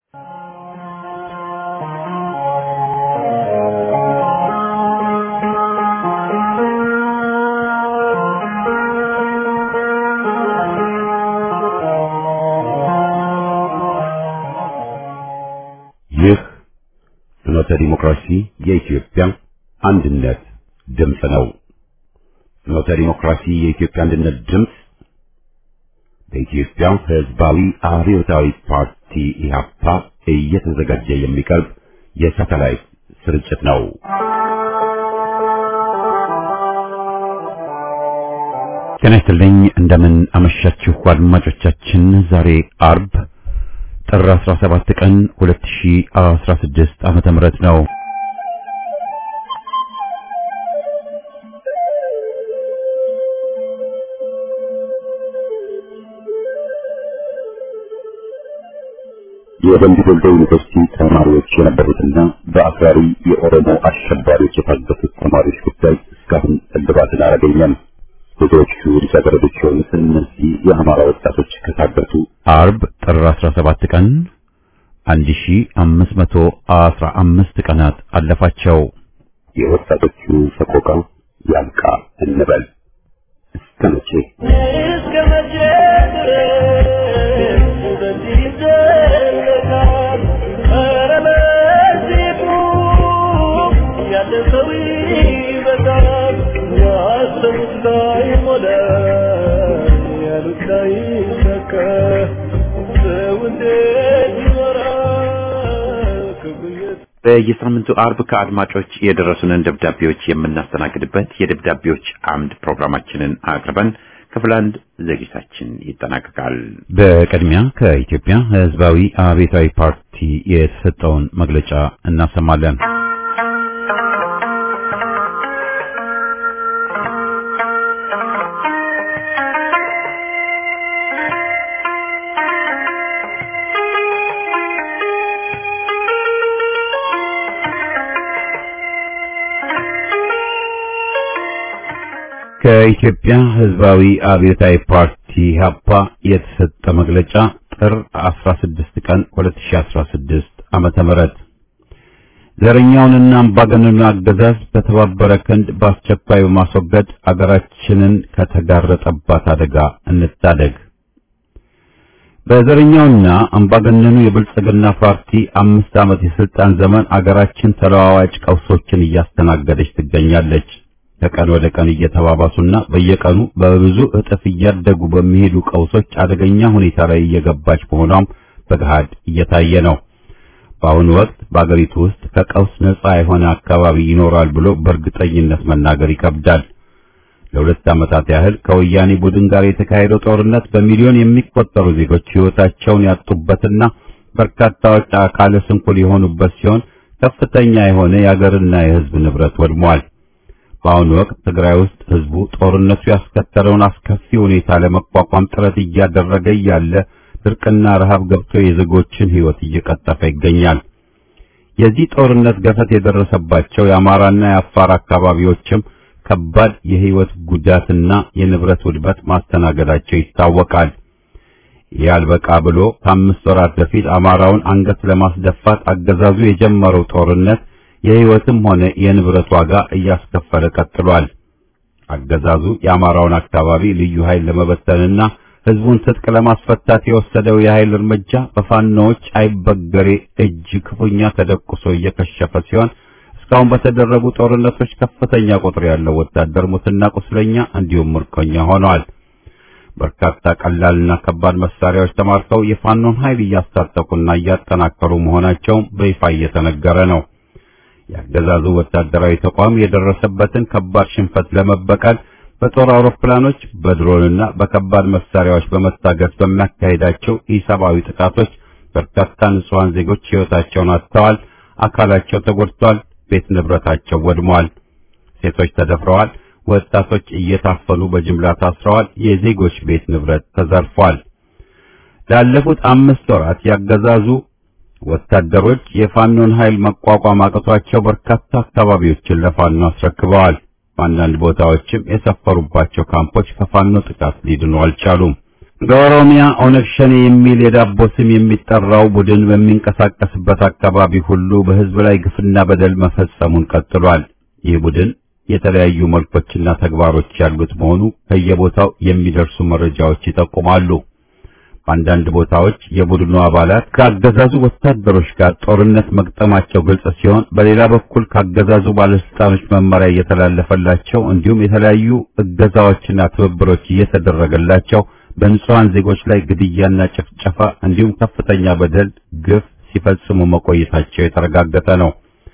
ይህ ፍኖተ ዲሞክራሲ የኢትዮጵያ አንድነት ድምፅ ነው። ፍኖተ ዲሞክራሲ የኢትዮጵያ አንድነት ድምፅ በኢትዮጵያ ሕዝባዊ አብዮታዊ ፓርቲ ኢህአፓ እየተዘጋጀ የሚቀርብ የሳተላይት ስርጭት ነው። ጤና ይስጥልኝ። እንደምን አመሻችሁ አድማጮቻችን። ዛሬ አርብ ጥር 17 ቀን 2016 ዓመተ ምህረት ነው። የደምቢ ዶሎ ዩኒቨርሲቲ ተማሪዎች የነበሩትና በአክራሪ የኦሮሞ አሸባሪዎች የታገቱት ተማሪዎች ጉዳይ እስካሁን እልባትን አላገኘም። ብዙዎቹ ልጃገረዶች የሆኑት እነዚህ የአማራ ወጣቶች ከታገቱ አርብ ጥር 17 ቀን 1515 ቀናት አለፋቸው። የወጣቶቹ ሰቆቃ ያልቃ እንበል እስከ መቼ እስከ መቼ ድረስ በዚህ ይዘለቃል? ኧረ በዚህ ቁም፣ ያለ ሰው ይበቃል። ያሰቡት ላይሞላ፣ ያሉት ላይሳካ፣ ሰው እንዴት ይኖራል? ክብሩ የት በየሳምንቱ አርብ ከአድማጮች የደረሱንን ደብዳቤዎች የምናስተናግድበት የደብዳቤዎች አምድ ፕሮግራማችንን አቅርበን ክፍል አንድ ዝግጅታችን ይጠናቀቃል። በቅድሚያ ከኢትዮጵያ ሕዝባዊ አብዮታዊ ፓርቲ የተሰጠውን መግለጫ እናሰማለን። ከኢትዮጵያ ሕዝባዊ አብዮታዊ ፓርቲ ሀፓ የተሰጠ መግለጫ ጥር 16 ቀን 2016 ዓመተ ምህረት ዘረኛውንና አምባገነኑን አገዛዝ በተባበረ ክንድ በአስቸኳይ በማስወገድ አገራችንን ከተጋረጠባት አደጋ እንታደግ። በዘረኛውና አምባገነኑ የብልጽግና ፓርቲ አምስት ዓመት የስልጣን ዘመን አገራችን ተለዋዋጭ ቀውሶችን እያስተናገደች ትገኛለች። ከቀን ወደ ቀን እየተባባሱና በየቀኑ በብዙ እጥፍ እያደጉ በሚሄዱ ቀውሶች አደገኛ ሁኔታ ላይ እየገባች መሆኗም በገሃድ እየታየ ነው። በአሁኑ ወቅት በአገሪቱ ውስጥ ከቀውስ ነጻ የሆነ አካባቢ ይኖራል ብሎ በእርግጠኝነት መናገር ይከብዳል። ለሁለት ዓመታት ያህል ከወያኔ ቡድን ጋር የተካሄደው ጦርነት በሚሊዮን የሚቆጠሩ ዜጎች ሕይወታቸውን ያጡበትና በርካታዎች አካለ ስንኩል የሆኑበት ሲሆን ከፍተኛ የሆነ የአገርና የሕዝብ ንብረት ወድሟል። በአሁኑ ወቅት ትግራይ ውስጥ ህዝቡ ጦርነቱ ያስከተለውን አስከፊ ሁኔታ ለመቋቋም ጥረት እያደረገ እያለ ድርቅና ረሃብ ገብቶ የዜጎችን ሕይወት እየቀጠፈ ይገኛል። የዚህ ጦርነት ገፈት የደረሰባቸው የአማራና የአፋር አካባቢዎችም ከባድ የሕይወት ጉዳትና የንብረት ውድመት ማስተናገዳቸው ይታወቃል። ያልበቃ ብሎ ከአምስት ወራት በፊት አማራውን አንገት ለማስደፋት አገዛዙ የጀመረው ጦርነት የሕይወትም ሆነ የንብረት ዋጋ እያስከፈለ ቀጥሏል። አገዛዙ የአማራውን አካባቢ ልዩ ኃይል ለመበተንና ህዝቡን ትጥቅ ለማስፈታት የወሰደው የኃይል እርምጃ በፋኖዎች አይበገሬ እጅ ክፉኛ ተደቁሶ እየከሸፈ ሲሆን እስካሁን በተደረጉ ጦርነቶች ከፍተኛ ቁጥር ያለው ወታደር ሙትና ቁስለኛ እንዲሁም ምርኮኛ ሆነዋል። በርካታ ቀላልና ከባድ መሳሪያዎች ተማርከው የፋኖን ኃይል እያስታጠቁና እያጠናከሩ መሆናቸውም በይፋ እየተነገረ ነው። የአገዛዙ ወታደራዊ ተቋም የደረሰበትን ከባድ ሽንፈት ለመበቀል በጦር አውሮፕላኖች በድሮንና በከባድ መሳሪያዎች በመታገዝ በሚያካሂዳቸው ኢሰብአዊ ጥቃቶች በርካታ ንጹሐን ዜጎች ሕይወታቸውን አጥተዋል፣ አካላቸው ተጎድቷል፣ ቤት ንብረታቸው ወድሟል፣ ሴቶች ተደፍረዋል፣ ወጣቶች እየታፈኑ በጅምላ ታስረዋል፣ የዜጎች ቤት ንብረት ተዘርፏል። ላለፉት አምስት ወራት ያገዛዙ ወታደሮች የፋኖን ኃይል መቋቋም አቅቷቸው በርካታ አካባቢዎችን ለፋኖ አስረክበዋል። በአንዳንድ ቦታዎችም የሰፈሩባቸው ካምፖች ከፋኖ ጥቃት ሊድኑ አልቻሉም። በኦሮሚያ ኦነግ ሸኔ የሚል የዳቦ ስም የሚጠራው ቡድን በሚንቀሳቀስበት አካባቢ ሁሉ በሕዝብ ላይ ግፍና በደል መፈጸሙን ቀጥሏል። ይህ ቡድን የተለያዩ መልኮችና ተግባሮች ያሉት መሆኑ ከየቦታው የሚደርሱ መረጃዎች ይጠቁማሉ። በአንዳንድ ቦታዎች የቡድኑ አባላት ከአገዛዙ ወታደሮች ጋር ጦርነት መግጠማቸው ግልጽ ሲሆን፣ በሌላ በኩል ከአገዛዙ ባለስልጣኖች መመሪያ እየተላለፈላቸው እንዲሁም የተለያዩ እገዛዎችና ትብብሮች እየተደረገላቸው በንጹሃን ዜጎች ላይ ግድያና ጭፍጨፋ እንዲሁም ከፍተኛ በደል፣ ግፍ ሲፈጽሙ መቆየታቸው የተረጋገጠ ነው።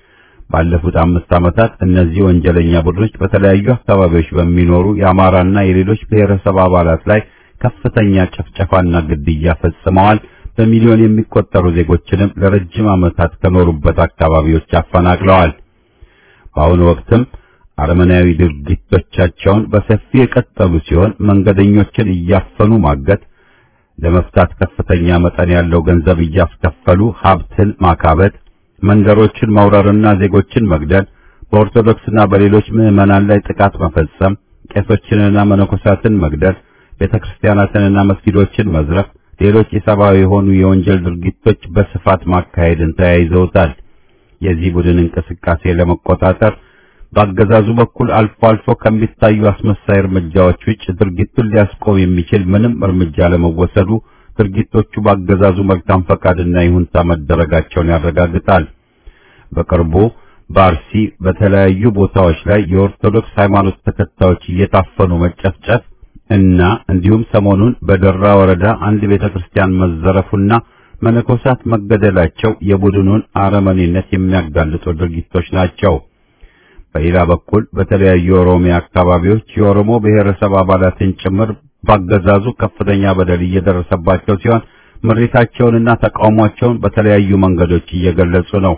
ባለፉት አምስት ዓመታት እነዚህ ወንጀለኛ ቡድኖች በተለያዩ አካባቢዎች በሚኖሩ የአማራና የሌሎች ብሔረሰብ አባላት ላይ ከፍተኛ ጭፍጨፋና ግድያ ፈጽመዋል። በሚሊዮን የሚቆጠሩ ዜጎችንም ለረጅም ዓመታት ከኖሩበት አካባቢዎች አፈናቅለዋል። በአሁኑ ወቅትም አረመናዊ ድርጊቶቻቸውን በሰፊ የቀጠሉ ሲሆን መንገደኞችን እያፈኑ ማገት፣ ለመፍታት ከፍተኛ መጠን ያለው ገንዘብ እያስከፈሉ ሀብትን ማካበት፣ መንደሮችን መውረርና ዜጎችን መግደል፣ በኦርቶዶክስና በሌሎች ምዕመናን ላይ ጥቃት መፈጸም፣ ቄሶችንና መነኮሳትን መግደል፣ ቤተክርስቲያናትንና መስጊዶችን መዝረፍ፣ ሌሎች የሰብአዊ የሆኑ የወንጀል ድርጊቶች በስፋት ማካሄድን ተያይዘውታል። የዚህ ቡድን እንቅስቃሴ ለመቆጣጠር በአገዛዙ በኩል አልፎ አልፎ ከሚታዩ አስመሳይ እርምጃዎች ውጭ ድርጊቱን ሊያስቆም የሚችል ምንም እርምጃ ለመወሰዱ ድርጊቶቹ በአገዛዙ መልካም ፈቃድና ይሁንታ መደረጋቸውን ያረጋግጣል። በቅርቡ በአርሲ በተለያዩ ቦታዎች ላይ የኦርቶዶክስ ሃይማኖት ተከታዮች እየታፈኑ መጨፍጨፍ እና እንዲሁም ሰሞኑን በደራ ወረዳ አንድ ቤተክርስቲያን መዘረፉና መነኮሳት መገደላቸው የቡድኑን አረመኔነት የሚያጋልጡ ድርጊቶች ናቸው። በሌላ በኩል በተለያዩ የኦሮሚያ አካባቢዎች የኦሮሞ ብሔረሰብ አባላትን ጭምር ባገዛዙ ከፍተኛ በደል እየደረሰባቸው ሲሆን ምሬታቸውንና ተቃውሟቸውን በተለያዩ መንገዶች እየገለጹ ነው።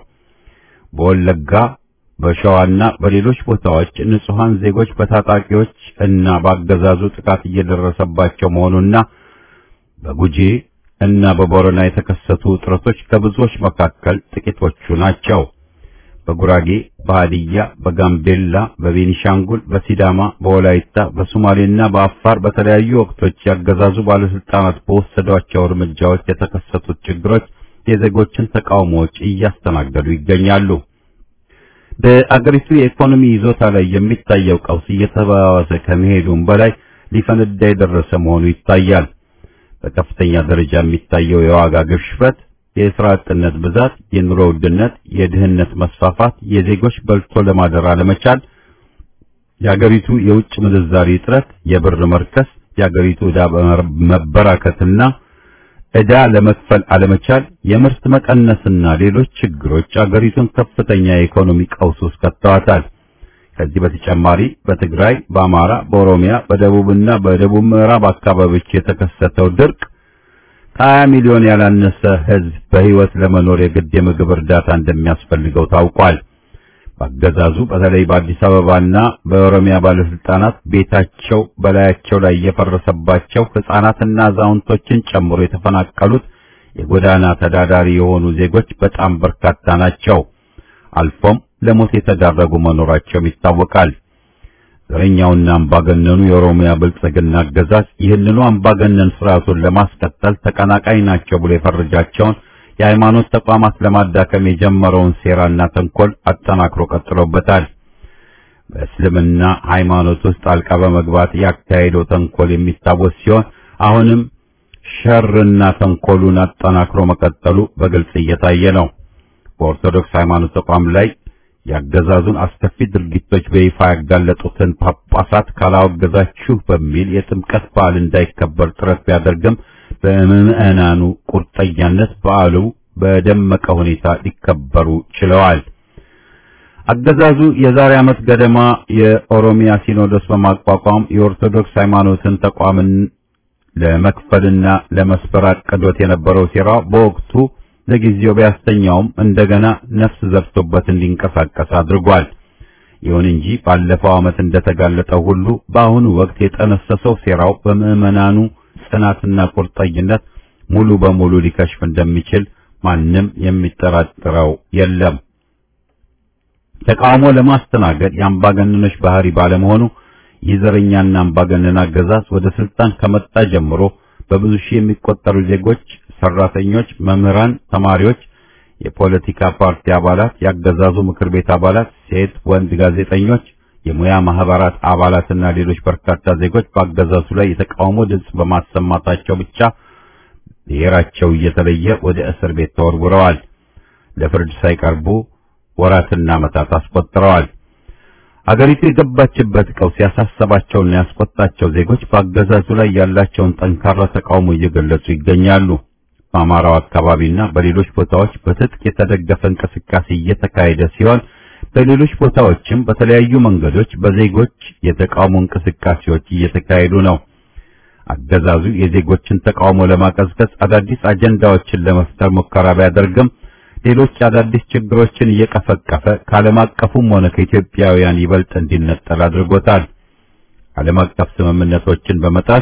በወለጋ በሸዋና በሌሎች ቦታዎች ንጹሃን ዜጎች በታጣቂዎች እና ባገዛዙ ጥቃት እየደረሰባቸው መሆኑና በጉጂ እና በቦረና የተከሰቱ ውጥረቶች ከብዙዎች መካከል ጥቂቶቹ ናቸው። በጉራጌ፣ በሃዲያ፣ በጋምቤላ፣ በቤኒሻንጉል፣ በሲዳማ፣ በወላይታ፣ በሶማሌና በአፋር በተለያዩ ወቅቶች ያገዛዙ ባለስልጣናት በወሰዷቸው እርምጃዎች የተከሰቱት ችግሮች የዜጎችን ተቃውሞዎች እያስተናገዱ ይገኛሉ። በአገሪቱ የኢኮኖሚ ይዞታ ላይ የሚታየው ቀውስ እየተባባሰ ከመሄዱም በላይ ሊፈነዳ የደረሰ መሆኑ ይታያል። በከፍተኛ ደረጃ የሚታየው የዋጋ ግሽበት የስራ አጥነት ብዛት፣ የኑሮ ውድነት፣ የድህነት መስፋፋት፣ የዜጎች በልቶ ለማደር አለመቻል፣ የአገሪቱ የውጭ ምንዛሪ እጥረት፣ የብር መርከስ፣ የአገሪቱ ዕዳ መበራከትና ዕዳ ለመክፈል አለመቻል፣ የምርት መቀነስና ሌሎች ችግሮች አገሪቱን ከፍተኛ የኢኮኖሚ ቀውስ ውስጥ ከተዋታል። ከዚህ በተጨማሪ በትግራይ፣ በአማራ፣ በኦሮሚያ፣ በደቡብና በደቡብ ምዕራብ አካባቢዎች የተከሰተው ድርቅ ከሀያ ሚሊዮን ያላነሰ ሕዝብ በሕይወት ለመኖር የግድ የምግብ እርዳታ እንደሚያስፈልገው ታውቋል። በአገዛዙ በተለይ በአዲስ አበባና በኦሮሚያ ባለስልጣናት ቤታቸው በላያቸው ላይ የፈረሰባቸው ሕፃናትና አዛውንቶችን ጨምሮ የተፈናቀሉት የጎዳና ተዳዳሪ የሆኑ ዜጎች በጣም በርካታ ናቸው። አልፎም ለሞት የተዳረጉ መኖራቸውም ይታወቃል። ዘረኛውና አምባገነኑ የኦሮሚያ ብልጽግና አገዛዝ ይህንኑ አምባገነን ስርዓቱን ለማስቀጠል ተቀናቃኝ ናቸው ብሎ የፈረጃቸውን የሃይማኖት ተቋማት ለማዳከም የጀመረውን ሴራና ተንኮል አጠናክሮ ቀጥሎበታል። በእስልምና ሃይማኖት ውስጥ ጣልቃ በመግባት ያካሄደው ተንኮል የሚታወስ ሲሆን አሁንም ሸርና ተንኮሉን አጠናክሮ መቀጠሉ በግልጽ እየታየ ነው። በኦርቶዶክስ ሃይማኖት ተቋም ላይ ያገዛዙን አስከፊ ድርጊቶች በይፋ ያጋለጡትን ጳጳሳት ካላወገዛችሁ በሚል የጥምቀት በዓል እንዳይከበር ጥረት ቢያደርግም በምዕመናኑ ቁርጠኛነት በዓሉ በደመቀ ሁኔታ ሊከበሩ ችለዋል። አገዛዙ የዛሬ ዓመት ገደማ የኦሮሚያ ሲኖዶስ በማቋቋም የኦርቶዶክስ ሃይማኖትን ተቋምን ለመክፈልና ለመስበር አቅዶት የነበረው ሴራ በወቅቱ ለጊዜው ቢያስተኛውም እንደገና ነፍስ ዘርቶበት እንዲንቀሳቀስ አድርጓል። ይሁን እንጂ ባለፈው ዓመት እንደተጋለጠው ሁሉ በአሁኑ ወቅት የጠነሰሰው ሴራው በምዕመናኑ ጽናትና ቁርጠኝነት ሙሉ በሙሉ ሊከሽፍ እንደሚችል ማንም የሚጠራጥረው የለም። ተቃውሞ ለማስተናገድ የአምባገነኖች ባህሪ ባለመሆኑ የዘረኛና አምባገነን አገዛዝ ወደ ስልጣን ከመጣ ጀምሮ በብዙ ሺህ የሚቆጠሩ ዜጎች፣ ሰራተኞች፣ መምህራን፣ ተማሪዎች፣ የፖለቲካ ፓርቲ አባላት፣ ያገዛዙ ምክር ቤት አባላት፣ ሴት ወንድ ጋዜጠኞች፣ የሙያ ማህበራት አባላትና ሌሎች በርካታ ዜጎች በአገዛዙ ላይ የተቃውሞ ድምፅ በማሰማታቸው ብቻ ብሔራቸው እየተለየ ወደ እስር ቤት ተወርውረዋል። ለፍርድ ሳይቀርቡ ወራትና ዓመታት አስቆጥረዋል። አገሪቱ የገባችበት ቀውስ ያሳሰባቸውና ያስቆጣቸው ዜጎች በአገዛዙ ላይ ያላቸውን ጠንካራ ተቃውሞ እየገለጹ ይገኛሉ። በአማራው አካባቢና በሌሎች ቦታዎች በትጥቅ የተደገፈ እንቅስቃሴ እየተካሄደ ሲሆን በሌሎች ቦታዎችም በተለያዩ መንገዶች በዜጎች የተቃውሞ እንቅስቃሴዎች እየተካሄዱ ነው። አገዛዙ የዜጎችን ተቃውሞ ለማቀዝቀዝ አዳዲስ አጀንዳዎችን ለመፍጠር ሙከራ ቢያደርግም ሌሎች አዳዲስ ችግሮችን እየቀፈቀፈ ከዓለም አቀፉም ሆነ ከኢትዮጵያውያን ይበልጥ እንዲነጠል አድርጎታል። ዓለም አቀፍ ስምምነቶችን በመጣስ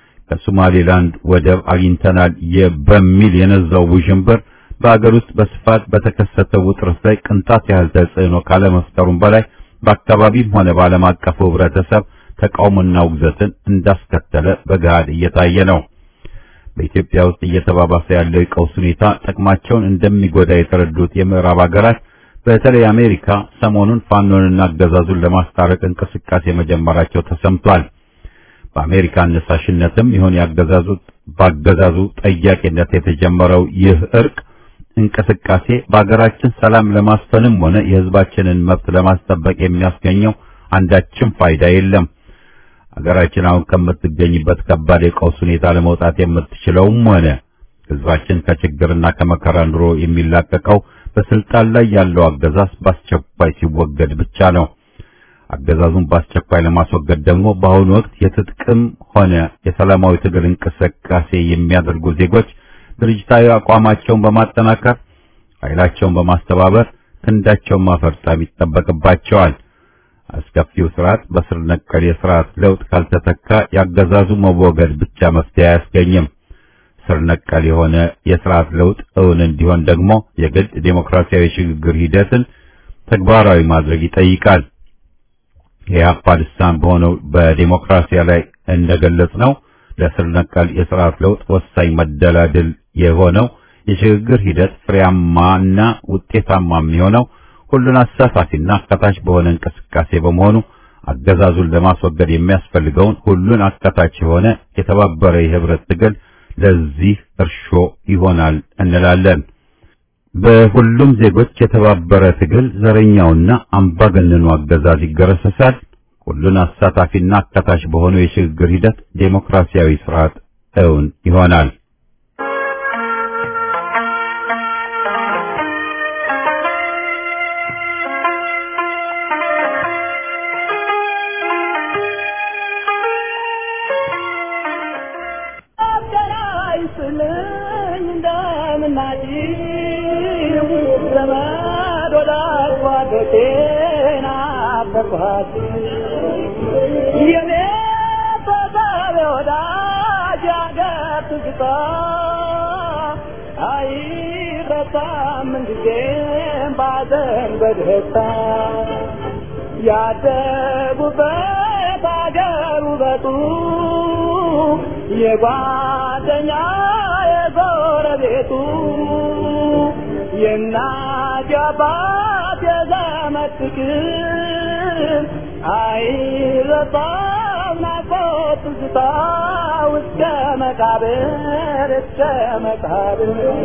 ከሶማሌላንድ ወደብ አግኝተናል በሚል የነዛው ውዥንብር በአገር ውስጥ በስፋት በተከሰተው ውጥረት ላይ ቅንጣት ያህል ተጽዕኖ ካለመፍጠሩም በላይ በአካባቢም ሆነ በዓለም አቀፉ ሕብረተሰብ ተቃውሞና ውግዘትን እንዳስከተለ በገሃድ እየታየ ነው። በኢትዮጵያ ውስጥ እየተባባሰ ያለው የቀውስ ሁኔታ ጥቅማቸውን እንደሚጎዳ የተረዱት የምዕራብ ሀገራት በተለይ አሜሪካ ሰሞኑን ፋኖንና አገዛዙን ለማስታረቅ እንቅስቃሴ መጀመራቸው ተሰምቷል። በአሜሪካ አነሳሽነትም ይሁን ያገዛዙ ባገዛዙ ጠያቂነት የተጀመረው ይህ እርቅ እንቅስቃሴ በአገራችን ሰላም ለማስፈንም ሆነ የሕዝባችንን መብት ለማስጠበቅ የሚያስገኘው አንዳችም ፋይዳ የለም። አገራችን አሁን ከምትገኝበት ከባድ የቀውስ ሁኔታ ለመውጣት የምትችለውም ሆነ ሕዝባችን ከችግርና ከመከራ ኑሮ የሚላቀቀው በስልጣን ላይ ያለው አገዛዝ በአስቸኳይ ሲወገድ ብቻ ነው። አገዛዙን በአስቸኳይ ለማስወገድ ደግሞ በአሁኑ ወቅት የትጥቅም ሆነ የሰላማዊ ትግል እንቅስቃሴ የሚያደርጉ ዜጎች ድርጅታዊ አቋማቸውን በማጠናከር ኃይላቸውን በማስተባበር ክንዳቸውን ማፈርጠም ይጠበቅባቸዋል። አስከፊው ስርዓት በስር ነቀል የስርዓት ለውጥ ካልተተካ ያገዛዙ መወገድ ብቻ መፍትሄ አያስገኝም። ስር ነቀል የሆነ የስርዓት ለውጥ እውን እንዲሆን ደግሞ የግድ ዴሞክራሲያዊ ሽግግር ሂደትን ተግባራዊ ማድረግ ይጠይቃል። የኢህአፓ ልሳን በሆነው በዴሞክራሲያ ላይ እንደገለጽ ነው ለስር ነቀል የስርዓት ለውጥ ወሳኝ መደላድል የሆነው የሽግግር ሂደት ፍሬያማና ውጤታማ የሚሆነው ሁሉን አሳታፊና አካታች በሆነ እንቅስቃሴ በመሆኑ አገዛዙን ለማስወገድ የሚያስፈልገውን ሁሉን አካታች የሆነ የተባበረ የህብረት ትግል ለዚህ እርሾ ይሆናል እንላለን። በሁሉም ዜጎች የተባበረ ትግል ዘረኛውና አምባገነኑ አገዛዝ ይገረሰሳል። ሁሉን አሳታፊና አካታች በሆነው የሽግግር ሂደት ዴሞክራሲያዊ ስርዓት እውን ይሆናል። ያደጉበት አገር ውበቱ የጓደኛ የጎረቤቱ የእናት የአባት የዘመድ ፍቅር አይረሳም ናፍቆት ትዝታ እስከ መቃብር እስከ መቃብር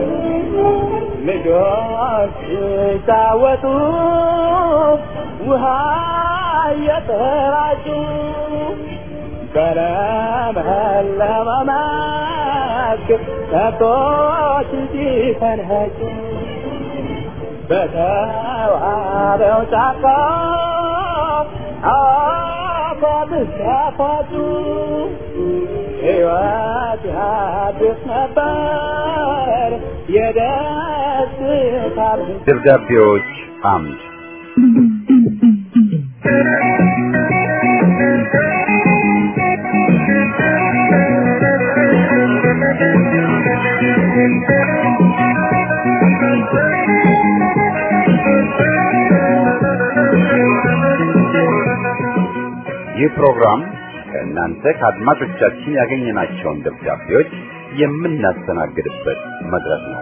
ልጆች ሲጫወቱ ውሃ እየተራጩ በለመለመ መስክ ከብቶች ሲፈንጩ በተዋበው ጫካ አፏት ሲያፏጩ ሕይወት ያድስ ነበር የደስታ ደብዳቤዎች አምድ ይህ ፕሮግራም ከእናንተ ከአድማጮቻችን ያገኘናቸውን ደብዳቤዎች የምናስተናግድበት መድረክ ነው።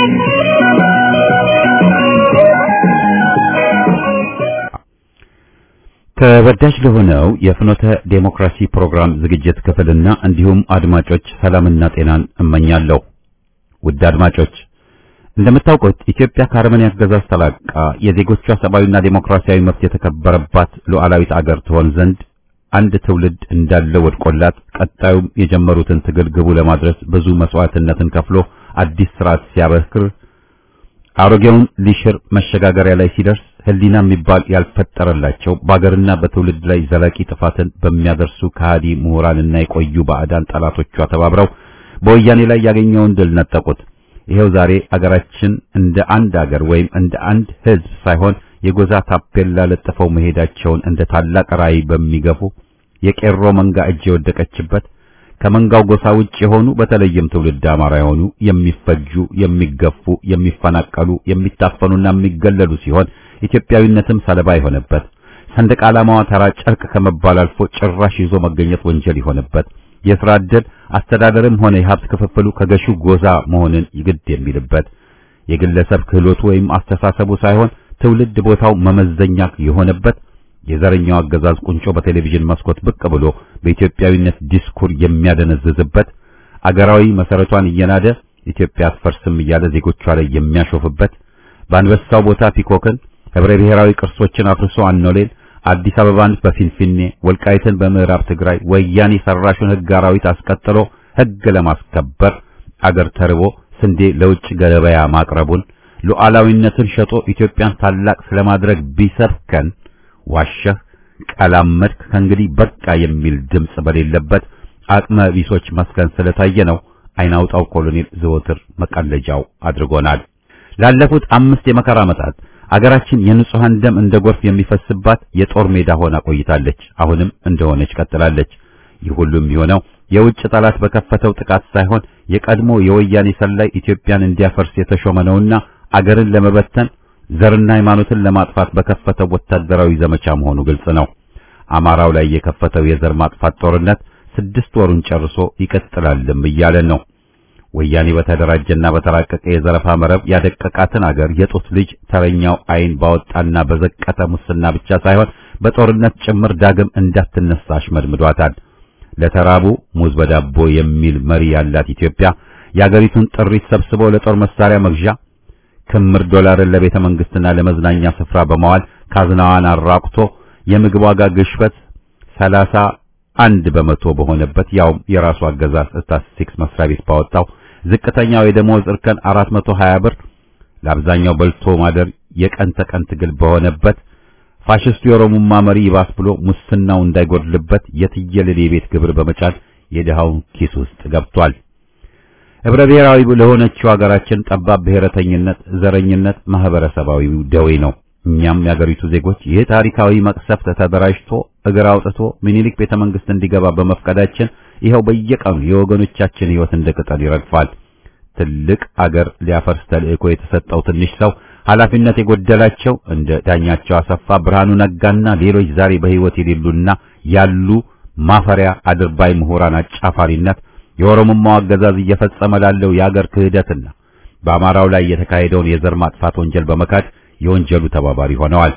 ተወዳጅ ለሆነው የፍኖተ ዴሞክራሲ ፕሮግራም ዝግጅት ክፍልና እንዲሁም አድማጮች ሰላምና ጤናን እመኛለሁ። ውድ አድማጮች እንደምታውቁት ኢትዮጵያ ከአረመኔ አገዛዝ ተላቃ የዜጎቿ ሰብአዊና ዴሞክራሲያዊ መብት የተከበረባት ሉዓላዊት አገር ትሆን ዘንድ አንድ ትውልድ እንዳለ ወድቆላት ቀጣዩም የጀመሩትን ትግል ግቡ ለማድረስ ብዙ መስዋዕትነትን ከፍሎ አዲስ ስርዓት ሲያበክር አሮጌውን ሊሽር መሸጋገሪያ ላይ ሲደርስ ሕሊና የሚባል ያልፈጠረላቸው በአገርና በትውልድ ላይ ዘላቂ ጥፋትን በሚያደርሱ ከሃዲ ምሁራንና የቆዩ ባዕዳን ጠላቶቿ ተባብረው በወያኔ ላይ ያገኘውን ድል ነጠቁት። ይሄው ዛሬ አገራችን እንደ አንድ አገር ወይም እንደ አንድ ሕዝብ ሳይሆን የጎዛ ታፔላ ለጥፈው መሄዳቸውን እንደ ታላቅ ራዕይ በሚገፉ የቄሮ መንጋ እጅ የወደቀችበት ከመንጋው ጎሳ ውጭ የሆኑ በተለይም ትውልድ አማራ የሆኑ የሚፈጁ፣ የሚገፉ፣ የሚፈናቀሉ፣ የሚታፈኑና የሚገለሉ ሲሆን ኢትዮጵያዊነትም ሰለባ የሆነበት ሰንደቅ ዓላማዋ ተራ ጨርቅ ከመባል አልፎ ጭራሽ ይዞ መገኘት ወንጀል የሆነበት የሥራ ዕድል አስተዳደርም ሆነ የሀብት ክፍፍሉ ከገዢው ጎዛ መሆንን ይግድ የሚልበት የግለሰብ ክህሎቱ ወይም አስተሳሰቡ ሳይሆን ትውልድ ቦታው መመዘኛ የሆነበት የዘረኛው አገዛዝ ቁንጮ በቴሌቪዥን መስኮት ብቅ ብሎ በኢትዮጵያዊነት ዲስኩር የሚያደነዝዝበት አገራዊ መሰረቷን እየናደ ኢትዮጵያ አትፈርስም እያለ ዜጎቿ ላይ የሚያሾፍበት በአንበሳው ቦታ ፒኮክን ህብረ ብሔራዊ ቅርሶችን አፍርሶ አኖሌን አዲስ አበባን በፊንፊኔ ወልቃይትን በምዕራብ ትግራይ ወያኔ ሰራሹን ህግ አራዊት አስቀጥሎ ህግ ለማስከበር አገር ተርቦ ስንዴ ለውጭ ገበያ ማቅረቡን ሉዓላዊነትን ሸጦ ኢትዮጵያን ታላቅ ስለማድረግ ቢሰብከን ዋሸህ ቀላመድክ ከእንግዲህ በቃ የሚል ድምፅ በሌለበት አቅመ ቢሶች መስከን ስለታየ ነው አይናውጣው ኮሎኔል ዘወትር መቀለጃው አድርጎናል። ላለፉት አምስት የመከራ ዓመታት አገራችን የንጹሃን ደም እንደ ጎርፍ የሚፈስባት የጦር ሜዳ ሆና ቆይታለች። አሁንም እንደሆነች ቀጥላለች። ይህ ሁሉ የሚሆነው የውጭ ጠላት በከፈተው ጥቃት ሳይሆን የቀድሞ የወያኔ ሰላይ ኢትዮጵያን እንዲያፈርስ የተሾመ ነውና አገርን ለመበተን ዘርና ሃይማኖትን ለማጥፋት በከፈተው ወታደራዊ ዘመቻ መሆኑ ግልጽ ነው። አማራው ላይ የከፈተው የዘር ማጥፋት ጦርነት ስድስት ወሩን ጨርሶ ይቀጥላልም እያለን ነው። ወያኔ በተደራጀና በተራቀቀ የዘረፋ መረብ ያደቀቃትን አገር የጡት ልጅ ተረኛው አይን ባወጣና በዘቀተ ሙስና ብቻ ሳይሆን በጦርነት ጭምር ዳግም እንዳትነሳ አሽመድምዷታል። ለተራቡ ሙዝ በዳቦ የሚል መሪ ያላት ኢትዮጵያ የአገሪቱን ጥሪት ሰብስቦ ለጦር መሳሪያ መግዣ ክምር ዶላርን ለቤተ መንግስትና ለመዝናኛ ስፍራ በመዋል ካዝናዋን አራቁቶ የምግብ ዋጋ ግሽበት ሰላሳ አንድ በመቶ በሆነበት ያውም የራሱ አገዛዝ ስታቲስቲክስ መስሪያ ቤት ባወጣው ዝቅተኛው የደሞዝ እርከን 420 ብር ለአብዛኛው በልቶ ማደር የቀን ተቀን ትግል በሆነበት ፋሽስቱ የኦሮሙማ መሪ ይባስ ብሎ ሙስናው እንዳይጎድልበት የትየለሌ የቤት ግብር በመጫን የድሃውን ኪስ ውስጥ ገብቷል። ህብረ ብሔራዊ ለሆነችው ሀገራችን ጠባብ ብሔረተኝነት፣ ዘረኝነት ማህበረሰባዊ ደዌ ነው። እኛም የአገሪቱ ዜጎች ይህ ታሪካዊ መቅሰፍት ተደራጅቶ እግር አውጥቶ ሚኒሊክ ቤተ መንግስት እንዲገባ በመፍቀዳችን ይኸው በየቀኑ የወገኖቻችን ህይወት እንደ ቅጠል ይረግፋል። ትልቅ አገር ሊያፈርስ ተልእኮ የተሰጠው ትንሽ ሰው ኃላፊነት የጎደላቸው እንደ ዳኛቸው አሰፋ፣ ብርሃኑ ነጋና ሌሎች ዛሬ በህይወት የሌሉና ያሉ ማፈሪያ አድርባይ ምሁራን አጫፋሪነት የኦሮሞማው አገዛዝ እየፈጸመ ላለው የአገር ክህደትና በአማራው ላይ የተካሄደውን የዘር ማጥፋት ወንጀል በመካድ የወንጀሉ ተባባሪ ሆነዋል።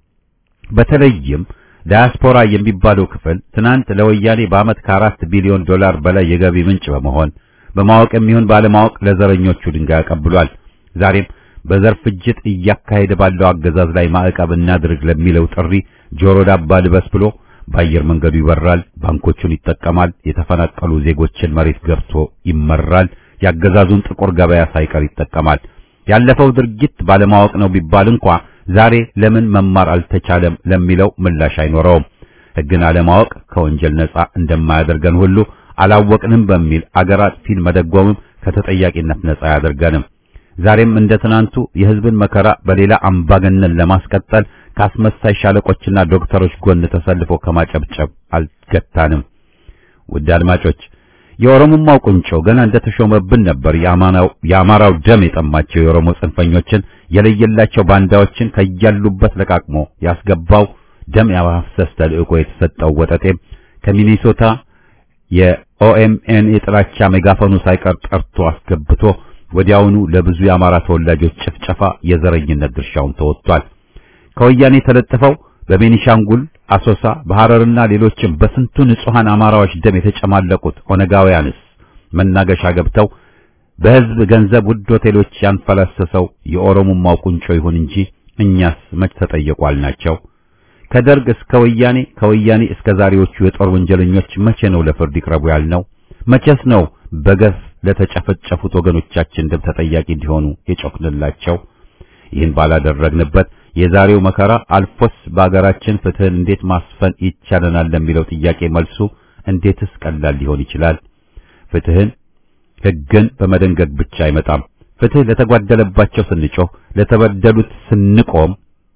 በተለይም ዳያስፖራ የሚባለው ክፍል ትናንት ለወያኔ በዓመት ከአራት ቢሊዮን ዶላር በላይ የገቢ ምንጭ በመሆን በማወቅ የሚሆን ባለማወቅ ለዘረኞቹ ድንጋይ አቀብሏል። ዛሬም በዘር ፍጅት እያካሄደ ባለው አገዛዝ ላይ ማዕቀብ እናድርግ ለሚለው ጥሪ ጆሮ ዳባ ልበስ ብሎ በአየር መንገዱ ይበራል፣ ባንኮቹን ይጠቀማል፣ የተፈናቀሉ ዜጎችን መሬት ገብቶ ይመራል፣ ያገዛዙን ጥቁር ገበያ ሳይቀር ይጠቀማል። ያለፈው ድርጊት ባለማወቅ ነው ቢባል እንኳ ዛሬ ለምን መማር አልተቻለም ለሚለው ምላሽ አይኖረውም። ሕግን አለማወቅ ከወንጀል ነጻ እንደማያደርገን ሁሉ አላወቅንም በሚል አገር አጥፊን መደጎምም ከተጠያቂነት ነጻ አያደርገንም። ዛሬም እንደ ትናንቱ የሕዝብን መከራ በሌላ አምባገነን ለማስቀጠል ከአስመሳይ ሻለቆችና ዶክተሮች ጎን ተሰልፎ ከማጨብጨብ አልገታንም። ውድ አድማጮች የኦሮሞማው ቁንጮ ገና እንደተሾመብን ነበር የአማራው ደም የጠማቸው የኦሮሞ ጽንፈኞችን የለየላቸው ባንዳዎችን ከያሉበት ለቃቅሞ ያስገባው ደም ያፋሰስ ተልእኮ የተሰጠው ወጠጤም ከሚኒሶታ ኦኤምኤን የጥላቻ ሜጋፎኑ ሳይቀር ጠርቶ አስገብቶ ወዲያውኑ ለብዙ የአማራ ተወላጆች ጭፍጨፋ የዘረኝነት ድርሻውን ተወጥቷል። ከወያኔ ተለጥፈው በቤኒሻንጉል፣ አሶሳ፣ በሐረርና ሌሎችም በስንቱ ንጹሐን አማራዎች ደም የተጨማለቁት ኦነጋውያንስ መናገሻ ገብተው በሕዝብ ገንዘብ ውድ ሆቴሎች ያንፈላሰሰው የኦሮሞማው ቁንጮ ይሁን እንጂ እኛስ መች ተጠየቋል ናቸው። ከደርግ እስከ ወያኔ ከወያኔ እስከ ዛሬዎቹ የጦር ወንጀለኞች መቼ ነው ለፍርድ ይቅረቡ ያልነው? መቼስ ነው በገፍ ለተጨፈጨፉት ወገኖቻችን ደም ተጠያቂ እንዲሆኑ የጮክንላቸው? ይህን ባላደረግንበት የዛሬው መከራ አልፎስ በአገራችን ፍትህን እንዴት ማስፈን ይቻለናል ለሚለው ጥያቄ መልሱ እንዴትስ ቀላል ሊሆን ይችላል? ፍትህን ሕግን በመደንገግ ብቻ አይመጣም። ፍትህ ለተጓደለባቸው ስንጮህ፣ ለተበደሉት ስንቆም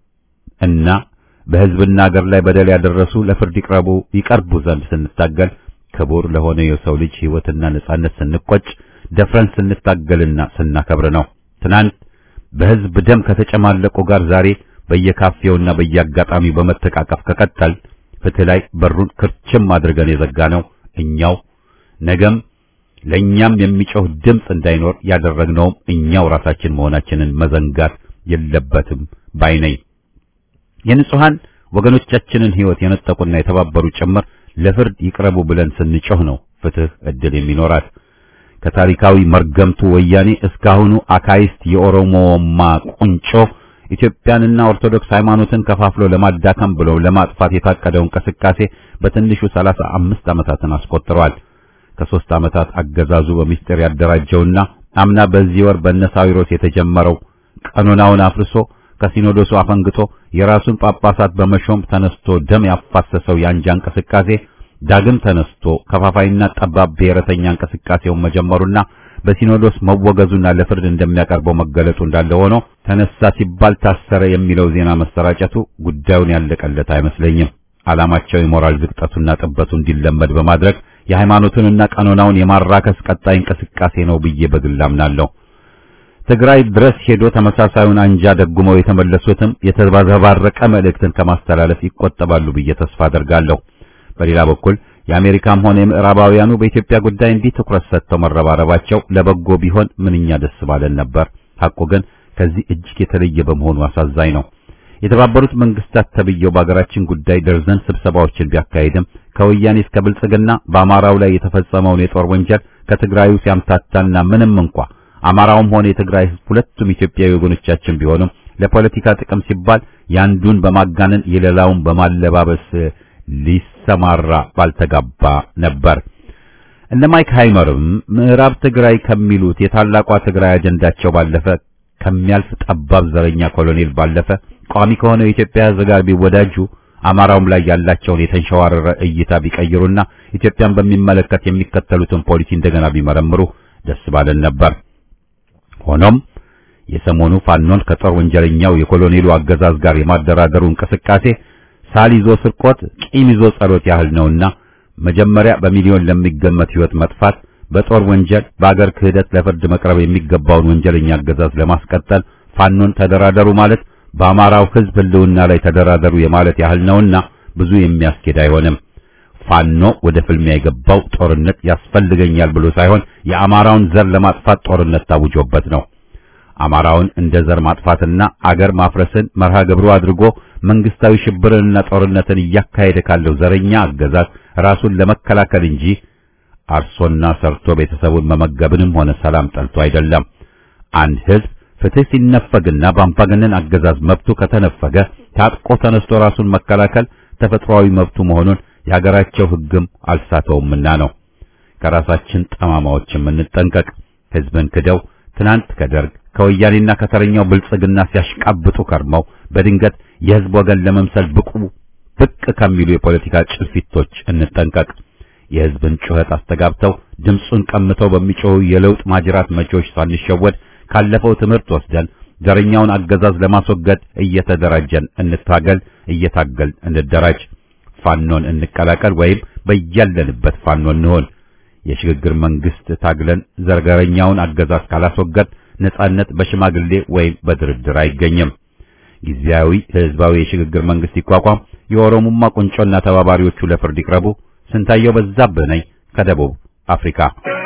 እና በሕዝብና አገር ላይ በደል ያደረሱ ለፍርድ ይቅረቡ ይቀርቡ ዘንድ ስንታገል ክቡር ለሆነ የሰው ልጅ ሕይወትና ነጻነት ስንቆጭ ደፍረን ስንታገልና ስናከብር ነው። ትናንት በሕዝብ ደም ከተጨማለቁ ጋር ዛሬ በየካፌውና በየአጋጣሚው በመተቃቀፍ ከቀጠል ፍትህ ላይ በሩን ክርችም አድርገን የዘጋ ነው እኛው ነገም ለእኛም የሚጮህ ድምፅ እንዳይኖር ያደረግነውም እኛው ራሳችን መሆናችንን መዘንጋት የለበትም ባይ ነኝ። የንጹሐን ወገኖቻችንን ሕይወት የነጠቁና የተባበሩ ጭምር ለፍርድ ይቅረቡ ብለን ስንጮህ ነው ፍትህ ዕድል የሚኖራት። ከታሪካዊ መርገምቱ ወያኔ እስካሁኑ አካይስት የኦሮሞማ ቁንጮ ኢትዮጵያንና ኦርቶዶክስ ሃይማኖትን ከፋፍሎ ለማዳከም ብሎ ለማጥፋት የታቀደው እንቅስቃሴ በትንሹ ሰላሳ አምስት ዓመታትን አስቆጥሯል። ከሦስት ዓመታት አገዛዙ በሚስጥር ያደራጀውና አምና በዚህ ወር በነሳዊሮስ የተጀመረው ቀኖናውን አፍርሶ ከሲኖዶሱ አፈንግጦ የራሱን ጳጳሳት በመሾም ተነስቶ ደም ያፋሰሰው የአንጃ እንቅስቃሴ ዳግም ተነስቶ ከፋፋይና ጠባብ ብሔረተኛ እንቅስቃሴውን መጀመሩና በሲኖዶስ መወገዙና ለፍርድ እንደሚያቀርበው መገለጹ እንዳለ ሆኖ ተነሳ ሲባል ታሰረ የሚለው ዜና መሰራጨቱ ጉዳዩን ያለቀለት አይመስለኝም። ዓላማቸው የሞራል ዝቅጠቱና ጥበቱ እንዲለመድ በማድረግ የሃይማኖቱንና ቀኖናውን የማራከስ ቀጣይ እንቅስቃሴ ነው ብዬ በግል አምናለሁ። ትግራይ ድረስ ሄዶ ተመሳሳዩን አንጃ ደጉመው የተመለሱትም የተባረቀ መልእክትን ከማስተላለፍ ይቆጠባሉ ብዬ ተስፋ አደርጋለሁ። በሌላ በኩል የአሜሪካም ሆነ የምዕራባውያኑ በኢትዮጵያ ጉዳይ እንዲህ ትኩረት ሰጥተው መረባረባቸው ለበጎ ቢሆን ምንኛ ደስ ባለን ነበር። ሐቁ ግን ከዚህ እጅግ የተለየ በመሆኑ አሳዛኝ ነው። የተባበሩት መንግስታት ተብየው በአገራችን ጉዳይ ደርዘን ስብሰባዎችን ቢያካሂድም ከወያኔ እስከ ብልጽግና በአማራው ላይ የተፈጸመውን የጦር ወንጀል ከትግራዩ ሲያምታታና ምንም እንኳ አማራውም ሆነ የትግራይ ሕዝብ ሁለቱም ኢትዮጵያዊ ወገኖቻችን ቢሆኑም ለፖለቲካ ጥቅም ሲባል ያንዱን በማጋነን የሌላውን በማለባበስ ሊሰማራ ባልተጋባ ነበር። እነ ማይክ ሃይመርም ምዕራብ ትግራይ ከሚሉት የታላቋ ትግራይ አጀንዳቸው ባለፈ ከሚያልፍ ጠባብ ዘረኛ ኮሎኔል ባለፈ ቋሚ ከሆነው የኢትዮጵያ ሕዝብ ጋር ቢወዳጁ አማራውም ላይ ያላቸውን የተንሸዋረረ እይታ ቢቀይሩና ኢትዮጵያን በሚመለከት የሚከተሉትን ፖሊሲ እንደገና ቢመረምሩ ደስ ባለን ነበር። ሆኖም የሰሞኑ ፋኖን ከጦር ወንጀለኛው የኮሎኔሉ አገዛዝ ጋር የማደራደሩ እንቅስቃሴ ሳል ይዞ ስርቆት፣ ቂም ይዞ ጸሎት ያህል ነውና መጀመሪያ በሚሊዮን ለሚገመት ሕይወት መጥፋት በጦር ወንጀል በአገር ክህደት ለፍርድ መቅረብ የሚገባውን ወንጀለኛ አገዛዝ ለማስቀጠል ፋኖን ተደራደሩ ማለት በአማራው ሕዝብ ሕልውና ላይ ተደራደሩ የማለት ያህል ነውና ብዙ የሚያስኬድ አይሆንም። ፋኖ ወደ ፍልሚያ የገባው ጦርነት ያስፈልገኛል ብሎ ሳይሆን የአማራውን ዘር ለማጥፋት ጦርነት ታውጆበት ነው። አማራውን እንደ ዘር ማጥፋትና አገር ማፍረስን መርሃ ግብሩ አድርጎ መንግስታዊ ሽብርንና ጦርነትን እያካሄደ ካለው ዘረኛ አገዛዝ ራሱን ለመከላከል እንጂ አርሶና ሰርቶ ቤተሰቡን መመገብንም ሆነ ሰላም ጠልቶ አይደለም። አንድ ህዝብ ፍትህ ሲነፈግና በአምባገነን አገዛዝ መብቱ ከተነፈገ ታጥቆ ተነስቶ ራሱን መከላከል ተፈጥሯዊ መብቱ መሆኑን የሀገራቸው ህግም አልሳተውምና ነው። ከራሳችን ጠማማዎችም እንጠንቀቅ። ህዝብን ክደው ትናንት ከደርግ ከወያኔና ከተረኛው ብልጽግና ሲያሽቃብጡ ከርመው በድንገት የህዝብ ወገን ለመምሰል ብቁ ብቅ ከሚሉ የፖለቲካ ጭልፊቶች እንጠንቀቅ። የህዝብን ጩኸት አስተጋብተው ድምፁን ቀምተው በሚጮሁ የለውጥ ማጅራት መጪዎች ሳንሸወድ ካለፈው ትምህርት ወስደን ዘረኛውን አገዛዝ ለማስወገድ እየተደራጀን እንታገል፣ እየታገል እንደራጅ። ፋኖን እንቀላቀል ወይም በያለንበት ፋኖ እንሆን። የሽግግር መንግስት ታግለን ዘረኛውን አገዛዝ ካላስወገድ ነጻነት በሽማግሌ ወይም በድርድር አይገኝም። ጊዜያዊ ህዝባዊ የሽግግር መንግስት ይቋቋም። የኦሮሞማ ቁንጮና ተባባሪዎቹ ለፍርድ ይቅረቡ። ስንታየው በዛብህ ነኝ ከደቡብ አፍሪካ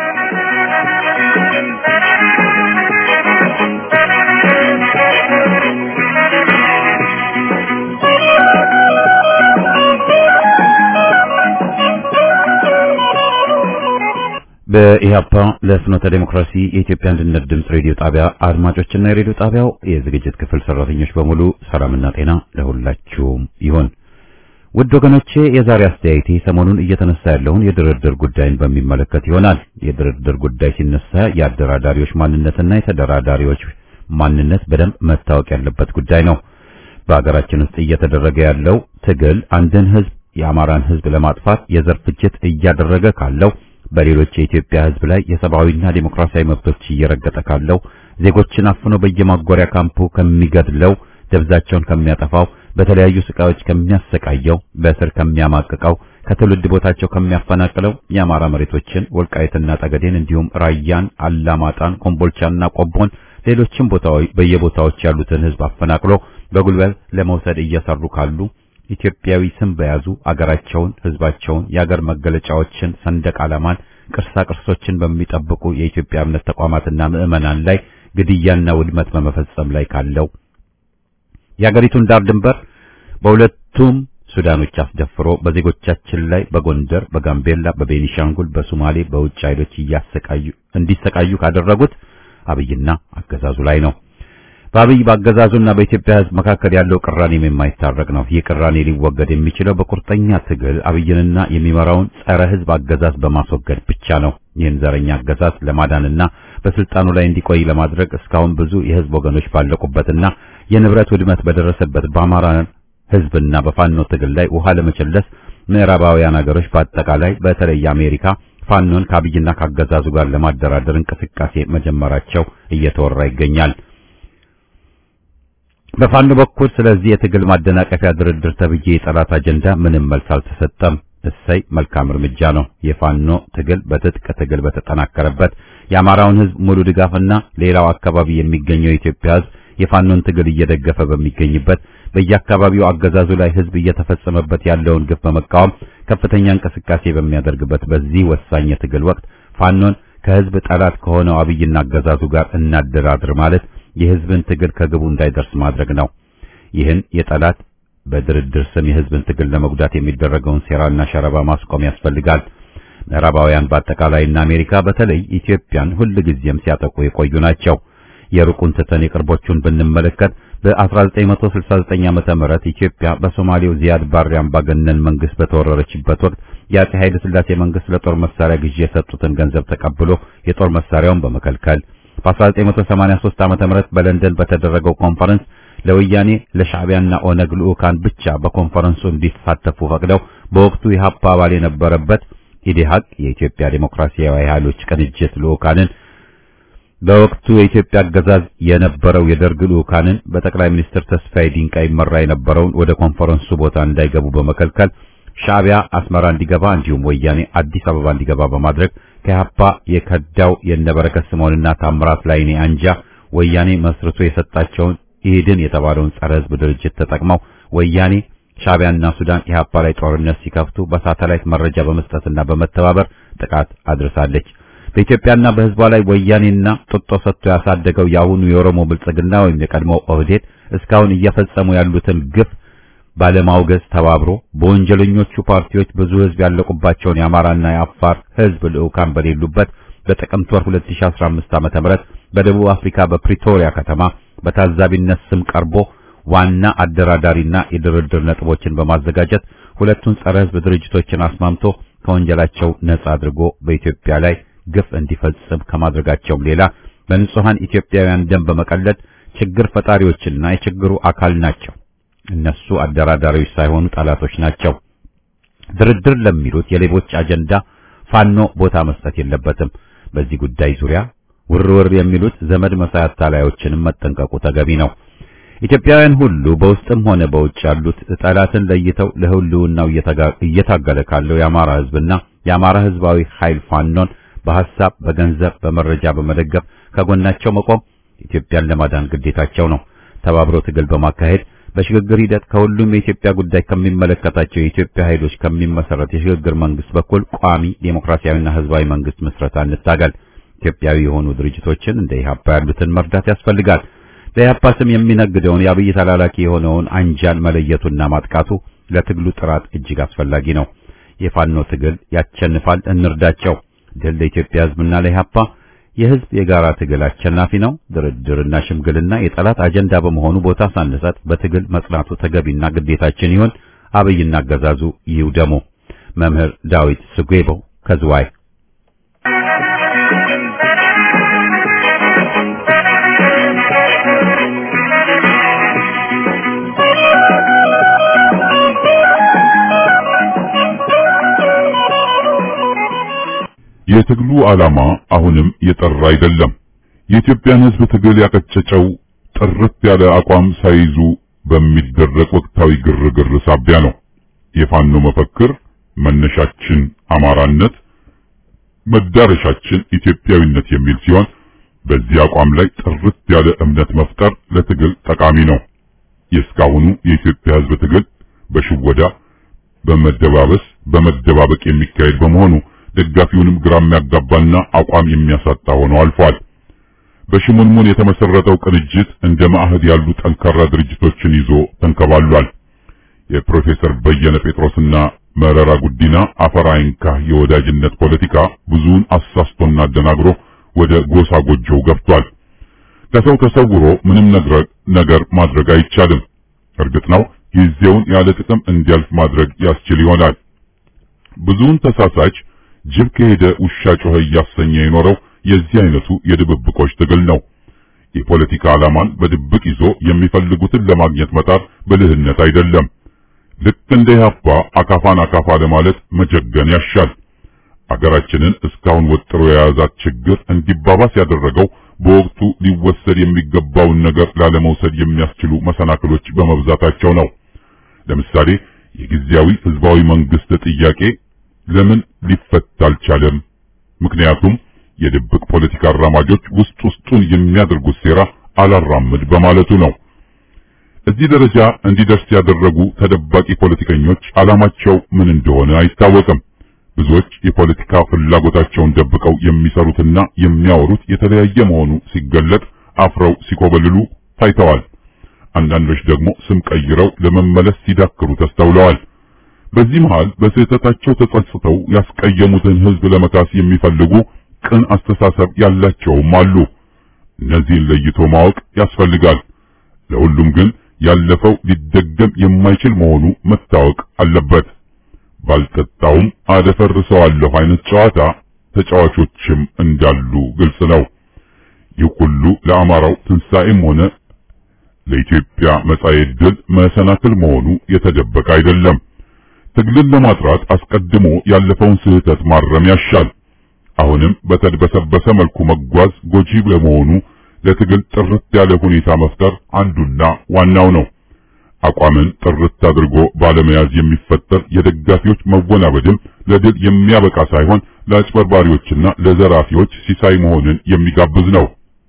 በኢህአፓ ለፍኖተ ዴሞክራሲ የኢትዮጵያ አንድነት ድምፅ ሬዲዮ ጣቢያ አድማጮችና የሬዲዮ ጣቢያው የዝግጅት ክፍል ሰራተኞች በሙሉ ሰላምና ጤና ለሁላችሁም ይሁን። ውድ ወገኖቼ የዛሬ አስተያየቴ ሰሞኑን እየተነሳ ያለውን የድርድር ጉዳይን በሚመለከት ይሆናል። የድርድር ጉዳይ ሲነሳ የአደራዳሪዎች ማንነትና የተደራዳሪዎች ማንነት በደንብ መታወቅ ያለበት ጉዳይ ነው። በሀገራችን ውስጥ እየተደረገ ያለው ትግል አንድን ህዝብ የአማራን ህዝብ ለማጥፋት የዘር ፍጅት እያደረገ ካለው በሌሎች የኢትዮጵያ ህዝብ ላይ የሰብአዊና ዴሞክራሲያዊ መብቶች እየረገጠ ካለው ዜጎችን አፍኖ በየማጎሪያ ካምፑ ከሚገድለው ደብዛቸውን ከሚያጠፋው በተለያዩ ስቃዮች ከሚያሰቃየው በእስር ከሚያማቅቀው ከትውልድ ቦታቸው ከሚያፈናቅለው የአማራ መሬቶችን ወልቃይትና ጠገዴን እንዲሁም ራያን፣ አላማጣን፣ ኮምቦልቻና ቆቦን ሌሎችም ቦታዎች በየቦታዎች ያሉትን ህዝብ አፈናቅሎ በጉልበት ለመውሰድ እየሰሩ ካሉ ኢትዮጵያዊ ስም በያዙ አገራቸውን፣ ህዝባቸውን፣ የአገር መገለጫዎችን፣ ሰንደቅ ዓላማን፣ ቅርሳ ቅርሶችን በሚጠብቁ የኢትዮጵያ እምነት ተቋማትና ምዕመናን ላይ ግድያና ውድመት በመፈጸም ላይ ካለው የአገሪቱን ዳር ድንበር በሁለቱም ሱዳኖች አስደፍሮ በዜጎቻችን ላይ በጎንደር፣ በጋምቤላ፣ በቤኒሻንጉል፣ በሶማሌ በውጭ ኃይሎች እያሰቃዩ እንዲሰቃዩ ካደረጉት አብይና አገዛዙ ላይ ነው። በአብይ በአገዛዙና በኢትዮጵያ ህዝብ መካከል ያለው ቅራኔም የማይታረቅ ነው። ይህ ቅራኔ ሊወገድ የሚችለው በቁርጠኛ ትግል አብይንና የሚመራውን ጸረ ህዝብ አገዛዝ በማስወገድ ብቻ ነው። ይህን ዘረኛ አገዛዝ ለማዳንና በስልጣኑ ላይ እንዲቆይ ለማድረግ እስካሁን ብዙ የህዝብ ወገኖች ባለቁበትና የንብረት ውድመት በደረሰበት በአማራ ህዝብና በፋኖ ትግል ላይ ውሃ ለመቸለስ ምዕራባውያን ሀገሮች በአጠቃላይ በተለይ አሜሪካ ፋኖን ከአብይና ካገዛዙ ጋር ለማደራደር እንቅስቃሴ መጀመራቸው እየተወራ ይገኛል። በፋኖ በኩል ስለዚህ የትግል ማደናቀፊያ ድርድር ተብዬ የጠላት አጀንዳ ምንም መልስ አልተሰጠም። እሰይ መልካም እርምጃ ነው። የፋኖ ትግል በትጥቅ ትግል በተጠናከረበት የአማራውን ህዝብ ሙሉ ድጋፍና ሌላው አካባቢ የሚገኘው የኢትዮጵያ ህዝብ የፋኖን ትግል እየደገፈ በሚገኝበት በየአካባቢው አገዛዙ ላይ ህዝብ እየተፈጸመበት ያለውን ግፍ በመቃወም ከፍተኛ እንቅስቃሴ በሚያደርግበት በዚህ ወሳኝ የትግል ወቅት ፋኖን ከህዝብ ጠላት ከሆነው አብይና አገዛዙ ጋር እናደራድር ማለት የህዝብን ትግል ከግቡ እንዳይደርስ ማድረግ ነው። ይህን የጠላት በድርድር ስም የህዝብን ትግል ለመጉዳት የሚደረገውን ሴራና ሸረባ ማስቆም ያስፈልጋል። ምዕራባውያን በአጠቃላይና አሜሪካ በተለይ ኢትዮጵያን ሁልጊዜም ሲያጠቁ የቆዩ ናቸው። የሩቁን ትተን የቅርቦቹን ብንመለከት በ1969 ዓመተ ምህረት ኢትዮጵያ በሶማሌው ዚያድ ባሬ አምባገነን መንግስት በተወረረችበት ወቅት የአጼ ኃይለ ሥላሴ መንግስት ለጦር መሳሪያ ግዢ የሰጡትን ገንዘብ ተቀብሎ የጦር መሳሪያውን በመከልከል በ1983 ዓመተ ምህረት በለንደን በተደረገው ኮንፈረንስ ለወያኔ ለሻዕቢያና ኦነግ ልዑካን ብቻ በኮንፈረንሱ እንዲሳተፉ ፈቅደው በወቅቱ የሀፓ አባል የነበረበት ኢዴሃቅ የኢትዮጵያ ዴሞክራሲያዊ ኃይሎች ቅንጅት ልዑካንን በወቅቱ የኢትዮጵያ አገዛዝ የነበረው የደርግ ልዑካንን በጠቅላይ ሚኒስትር ተስፋዬ ዲንቃ ይመራ የነበረውን ወደ ኮንፈረንሱ ቦታ እንዳይገቡ በመከልከል ሻዕቢያ አስመራ እንዲገባ እንዲሁም ወያኔ አዲስ አበባ እንዲገባ በማድረግ ከሀፓ የከዳው የነበረከት ስምዖንና ታምራት ላይኔ አንጃ ወያኔ መስርቶ የሰጣቸውን ኢህድን የተባለውን ጸረ ሕዝብ ድርጅት ተጠቅመው ወያኔ ሻዕቢያና ሱዳን ኢህአፓ ላይ ጦርነት ሲከፍቱ በሳተላይት መረጃ በመስጠትና በመተባበር ጥቃት አድርሳለች። በኢትዮጵያና በሕዝቧ ላይ ወያኔና ጡጦ ሰጥቶ ያሳደገው የአሁኑ የኦሮሞ ብልጽግና ወይም የቀድሞው ኦህዴድ እስካሁን እየፈጸሙ ያሉትን ግፍ ባለማውገዝ ተባብሮ በወንጀለኞቹ ፓርቲዎች ብዙ ሕዝብ ያለቁባቸውን የአማራና የአፋር ሕዝብ ልዑካን በሌሉበት በጥቅምት ወር 2015 ዓመተ ምህረት በደቡብ አፍሪካ በፕሪቶሪያ ከተማ በታዛቢነት ስም ቀርቦ ዋና አደራዳሪና የድርድር ነጥቦችን በማዘጋጀት ሁለቱን ጸረ ሕዝብ ድርጅቶችን አስማምቶ ከወንጀላቸው ነጻ አድርጎ በኢትዮጵያ ላይ ግፍ እንዲፈጽም ከማድረጋቸውም ሌላ በንጹሃን ኢትዮጵያውያን ደም በመቀለድ ችግር ፈጣሪዎችና የችግሩ አካል ናቸው። እነሱ አደራዳሪዎች ሳይሆኑ ጠላቶች ናቸው። ድርድር ለሚሉት የሌቦች አጀንዳ ፋኖ ቦታ መስጠት የለበትም። በዚህ ጉዳይ ዙሪያ ውርውር የሚሉት ዘመድ መሳይ አታላዮችንም መጠንቀቁ ተገቢ ነው። ኢትዮጵያውያን ሁሉ በውስጥም ሆነ በውጭ ያሉት ጠላትን ለይተው ለህልውናው እየታገለ ካለው የአማራ ህዝብና የአማራ ህዝባዊ ኃይል ፋኖን በሐሳብ፣ በገንዘብ፣ በመረጃ በመደገፍ ከጎናቸው መቆም ኢትዮጵያን ለማዳን ግዴታቸው ነው። ተባብሮ ትግል በማካሄድ በሽግግር ሂደት ከሁሉም የኢትዮጵያ ጉዳይ ከሚመለከታቸው የኢትዮጵያ ኃይሎች ከሚመሰረት የሽግግር መንግስት በኩል ቋሚ ዴሞክራሲያዊና ህዝባዊ መንግስት ምስረታ እንታገል። ኢትዮጵያዊ የሆኑ ድርጅቶችን እንደ ኢህአፓ ያሉትን መርዳት ያስፈልጋል። በኢህአፓ ስም የሚነግደውን የአብይ ተላላኪ የሆነውን አንጃን መለየቱና ማጥቃቱ ለትግሉ ጥራት እጅግ አስፈላጊ ነው። የፋኖ ትግል ያቸንፋል፣ እንርዳቸው። ድል ለኢትዮጵያ ህዝብና ለኢህአፓ። የህዝብ የጋራ ትግል አሸናፊ ነው። ድርድርና ሽምግልና የጠላት አጀንዳ በመሆኑ ቦታ ሳንሰጥ በትግል መጽናቱ ተገቢና ግዴታችን ይሁን። አብይና አገዛዙ ይውደሙ። መምህር ዳዊት ስጌቦ ከዝዋይ የትግሉ ዓላማ አሁንም የጠራ አይደለም። የኢትዮጵያን ህዝብ ትግል ያቀጨጨው ጥርት ያለ አቋም ሳይዙ በሚደረግ ወቅታዊ ግርግር ሳቢያ ነው። የፋኖ መፈክር መነሻችን አማራነት፣ መዳረሻችን ኢትዮጵያዊነት የሚል ሲሆን በዚህ አቋም ላይ ጥርት ያለ እምነት መፍጠር ለትግል ጠቃሚ ነው። የእስካሁኑ የኢትዮጵያ ህዝብ ትግል በሽወዳ በመደባበስ በመደባበቅ የሚካሄድ በመሆኑ ደጋፊውንም ግራ የሚያጋባና አቋም የሚያሳጣ ሆኖ አልፏል። በሽሙንሙን የተመሰረተው ቅንጅት እንደ ማዕህድ ያሉ ጠንካራ ድርጅቶችን ይዞ ተንከባሏል። የፕሮፌሰር በየነ ጴጥሮስና መረራ ጉዲና አፈራይንካ የወዳጅነት ፖለቲካ ብዙውን አሳስቶና አደናግሮ ወደ ጎሳ ጎጆው ገብቷል። ከሰው ተሰውሮ ምንም ነገር ማድረግ አይቻልም። እርግጥ ነው ጊዜውን ያለ ጥቅም እንዲያልፍ ማድረግ ያስችል ይሆናል። ብዙውን ተሳሳች ጅብ ከሄደ ውሻ ጮኸ እያሰኘ የኖረው የዚህ አይነቱ የድብብቆች ትግል ነው። የፖለቲካ ዓላማን በድብቅ ይዞ የሚፈልጉትን ለማግኘት መጣር ብልህነት አይደለም። ልክ እንደ ኢህአፓ አካፋን አካፋ ለማለት መጀገን ያሻል። አገራችንን እስካሁን ወጥሮ የያዛት ችግር እንዲባባስ ያደረገው በወቅቱ ሊወሰድ የሚገባውን ነገር ላለመውሰድ የሚያስችሉ መሰናክሎች በመብዛታቸው ነው። ለምሳሌ የጊዜያዊ ህዝባዊ መንግስት ጥያቄ ለምን ሊፈታ አልቻለም? ምክንያቱም የድብቅ ፖለቲካ አራማጆች ውስጥ ውስጡን የሚያደርጉት ሴራ አላራምድ በማለቱ ነው። እዚህ ደረጃ እንዲደርስ ያደረጉ ተደባቂ ፖለቲከኞች ዓላማቸው ምን እንደሆነ አይታወቅም። ብዙዎች የፖለቲካ ፍላጎታቸውን ደብቀው የሚሰሩትና የሚያወሩት የተለያየ መሆኑ ሲገለጥ አፍረው ሲኮበልሉ ታይተዋል። አንዳንዶች ደግሞ ስም ቀይረው ለመመለስ ሲዳክሩ ተስተውለዋል። በዚህ መሃል በስህተታቸው ተጸጽተው ያስቀየሙትን ህዝብ ለመካስ የሚፈልጉ ቅን አስተሳሰብ ያላቸውም አሉ። እነዚህን ለይቶ ማወቅ ያስፈልጋል። ለሁሉም ግን ያለፈው ሊደገም የማይችል መሆኑ መታወቅ አለበት። ባልጠጣውም አደፈርሰዋለሁ አይነት ጨዋታ ተጫዋቾችም እንዳሉ ግልጽ ነው። ይህ ሁሉ ለአማራው ትንሣኤም ሆነ ለኢትዮጵያ መጻኤ ዕድል መሰናክል መሆኑ የተደበቀ አይደለም። ትግልን ለማጥራት አስቀድሞ ያለፈውን ስህተት ማረም ያሻል። አሁንም በተድበሰበሰ መልኩ መጓዝ ጎጂ በመሆኑ ለትግል ጥርት ያለ ሁኔታ መፍጠር አንዱና ዋናው ነው። አቋምን ጥርት አድርጎ ባለመያዝ የሚፈጠር የደጋፊዎች መወናበድም ለድል የሚያበቃ ሳይሆን ለአጭበርባሪዎችና ለዘራፊዎች ሲሳይ መሆንን የሚጋብዝ ነው።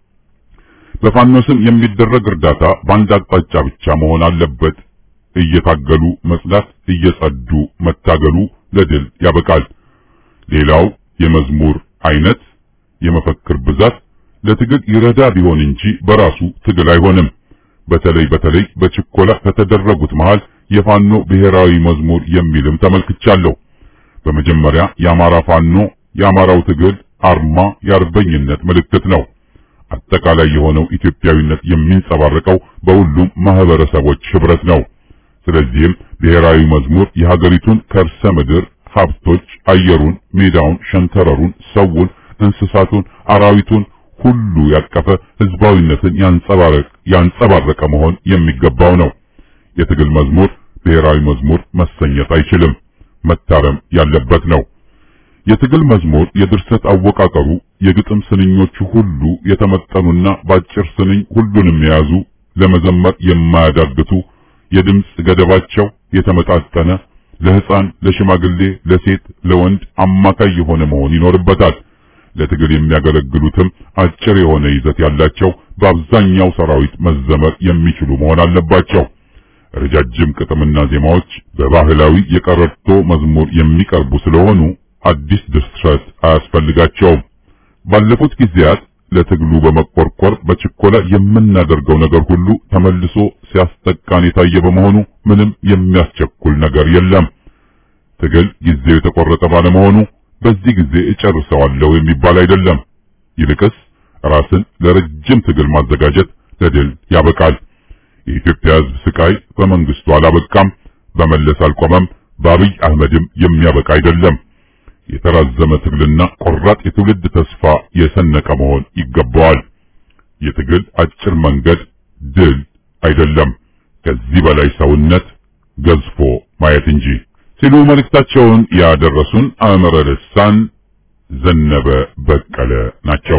በፋኖ ስም የሚደረግ እርዳታ በአንድ አቅጣጫ ብቻ መሆን አለበት። እየታገሉ መጽዳት፣ እየጸዱ መታገሉ ለድል ያበቃል። ሌላው የመዝሙር አይነት፣ የመፈክር ብዛት ለትግል ይረዳ ቢሆን እንጂ በራሱ ትግል አይሆንም። በተለይ በተለይ በችኮላ ከተደረጉት መሃል የፋኖ ብሔራዊ መዝሙር የሚልም ተመልክቻለሁ። በመጀመሪያ የአማራ ፋኖ የአማራው ትግል አርማ የአርበኝነት ምልክት ነው። አጠቃላይ የሆነው ኢትዮጵያዊነት የሚንጸባረቀው በሁሉም ማህበረሰቦች ህብረት ነው። ስለዚህም ብሔራዊ መዝሙር የሀገሪቱን ከርሰ ምድር ሀብቶች፣ አየሩን፣ ሜዳውን፣ ሸንተረሩን፣ ሰውን፣ እንስሳቱን፣ አራዊቱን ሁሉ ያቀፈ ህዝባዊነትን ያንጸባረቅ ያንጸባረቀ መሆን የሚገባው ነው። የትግል መዝሙር ብሔራዊ መዝሙር መሰኘት አይችልም፣ መታረም ያለበት ነው። የትግል መዝሙር የድርሰት አወቃቀሩ የግጥም ስንኞቹ ሁሉ የተመጠኑና በአጭር ስንኝ ሁሉንም የያዙ ለመዘመር የማያዳግቱ የድምፅ ገደባቸው የተመጣጠነ ለህፃን፣ ለሽማግሌ፣ ለሴት፣ ለወንድ አማካይ የሆነ መሆን ይኖርበታል። ለትግል የሚያገለግሉትም አጭር የሆነ ይዘት ያላቸው በአብዛኛው ሰራዊት መዘመር የሚችሉ መሆን አለባቸው። ረጃጅም ቅጥምና ዜማዎች በባህላዊ የቀረርቶ መዝሙር የሚቀርቡ ስለሆኑ አዲስ ድርሰት አያስፈልጋቸውም። ባለፉት ጊዜያት ለትግሉ በመቆርቆር በችኮላ የምናደርገው ነገር ሁሉ ተመልሶ ሲያስጠቃን የታየ በመሆኑ ምንም የሚያስቸኩል ነገር የለም። ትግል ጊዜው የተቆረጠ ባለመሆኑ በዚህ ጊዜ እጨርሰዋለሁ የሚባል አይደለም። ይልቅስ ራስን ለረጅም ትግል ማዘጋጀት ለድል ያበቃል። የኢትዮጵያ ሕዝብ ስቃይ በመንግስቱ አላበቃም፣ በመለስ አልቆመም፣ በአብይ አህመድም የሚያበቃ አይደለም። የተራዘመ ትግልና ቆራጥ የትውልድ ተስፋ የሰነቀ መሆን ይገባዋል። የትግል አጭር መንገድ ድል አይደለም፣ ከዚህ በላይ ሰውነት ገዝፎ ማየት እንጂ ሲሉ መልእክታቸውን ያደረሱን አእምረ ልሳን ዘነበ በቀለ ናቸው።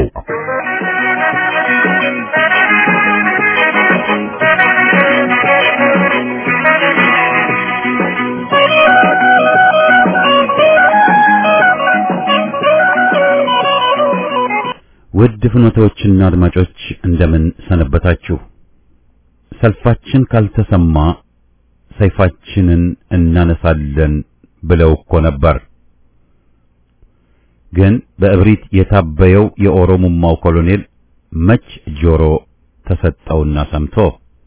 ውድ ፍኖቶችና አድማጮች እንደምን ሰነበታችሁ? ሰልፋችን ካልተሰማ ሰይፋችንን እናነሳለን ብለው እኮ ነበር። ግን በእብሪት የታበየው የኦሮሞማው ኮሎኔል መች ጆሮ ተሰጠውና ሰምቶ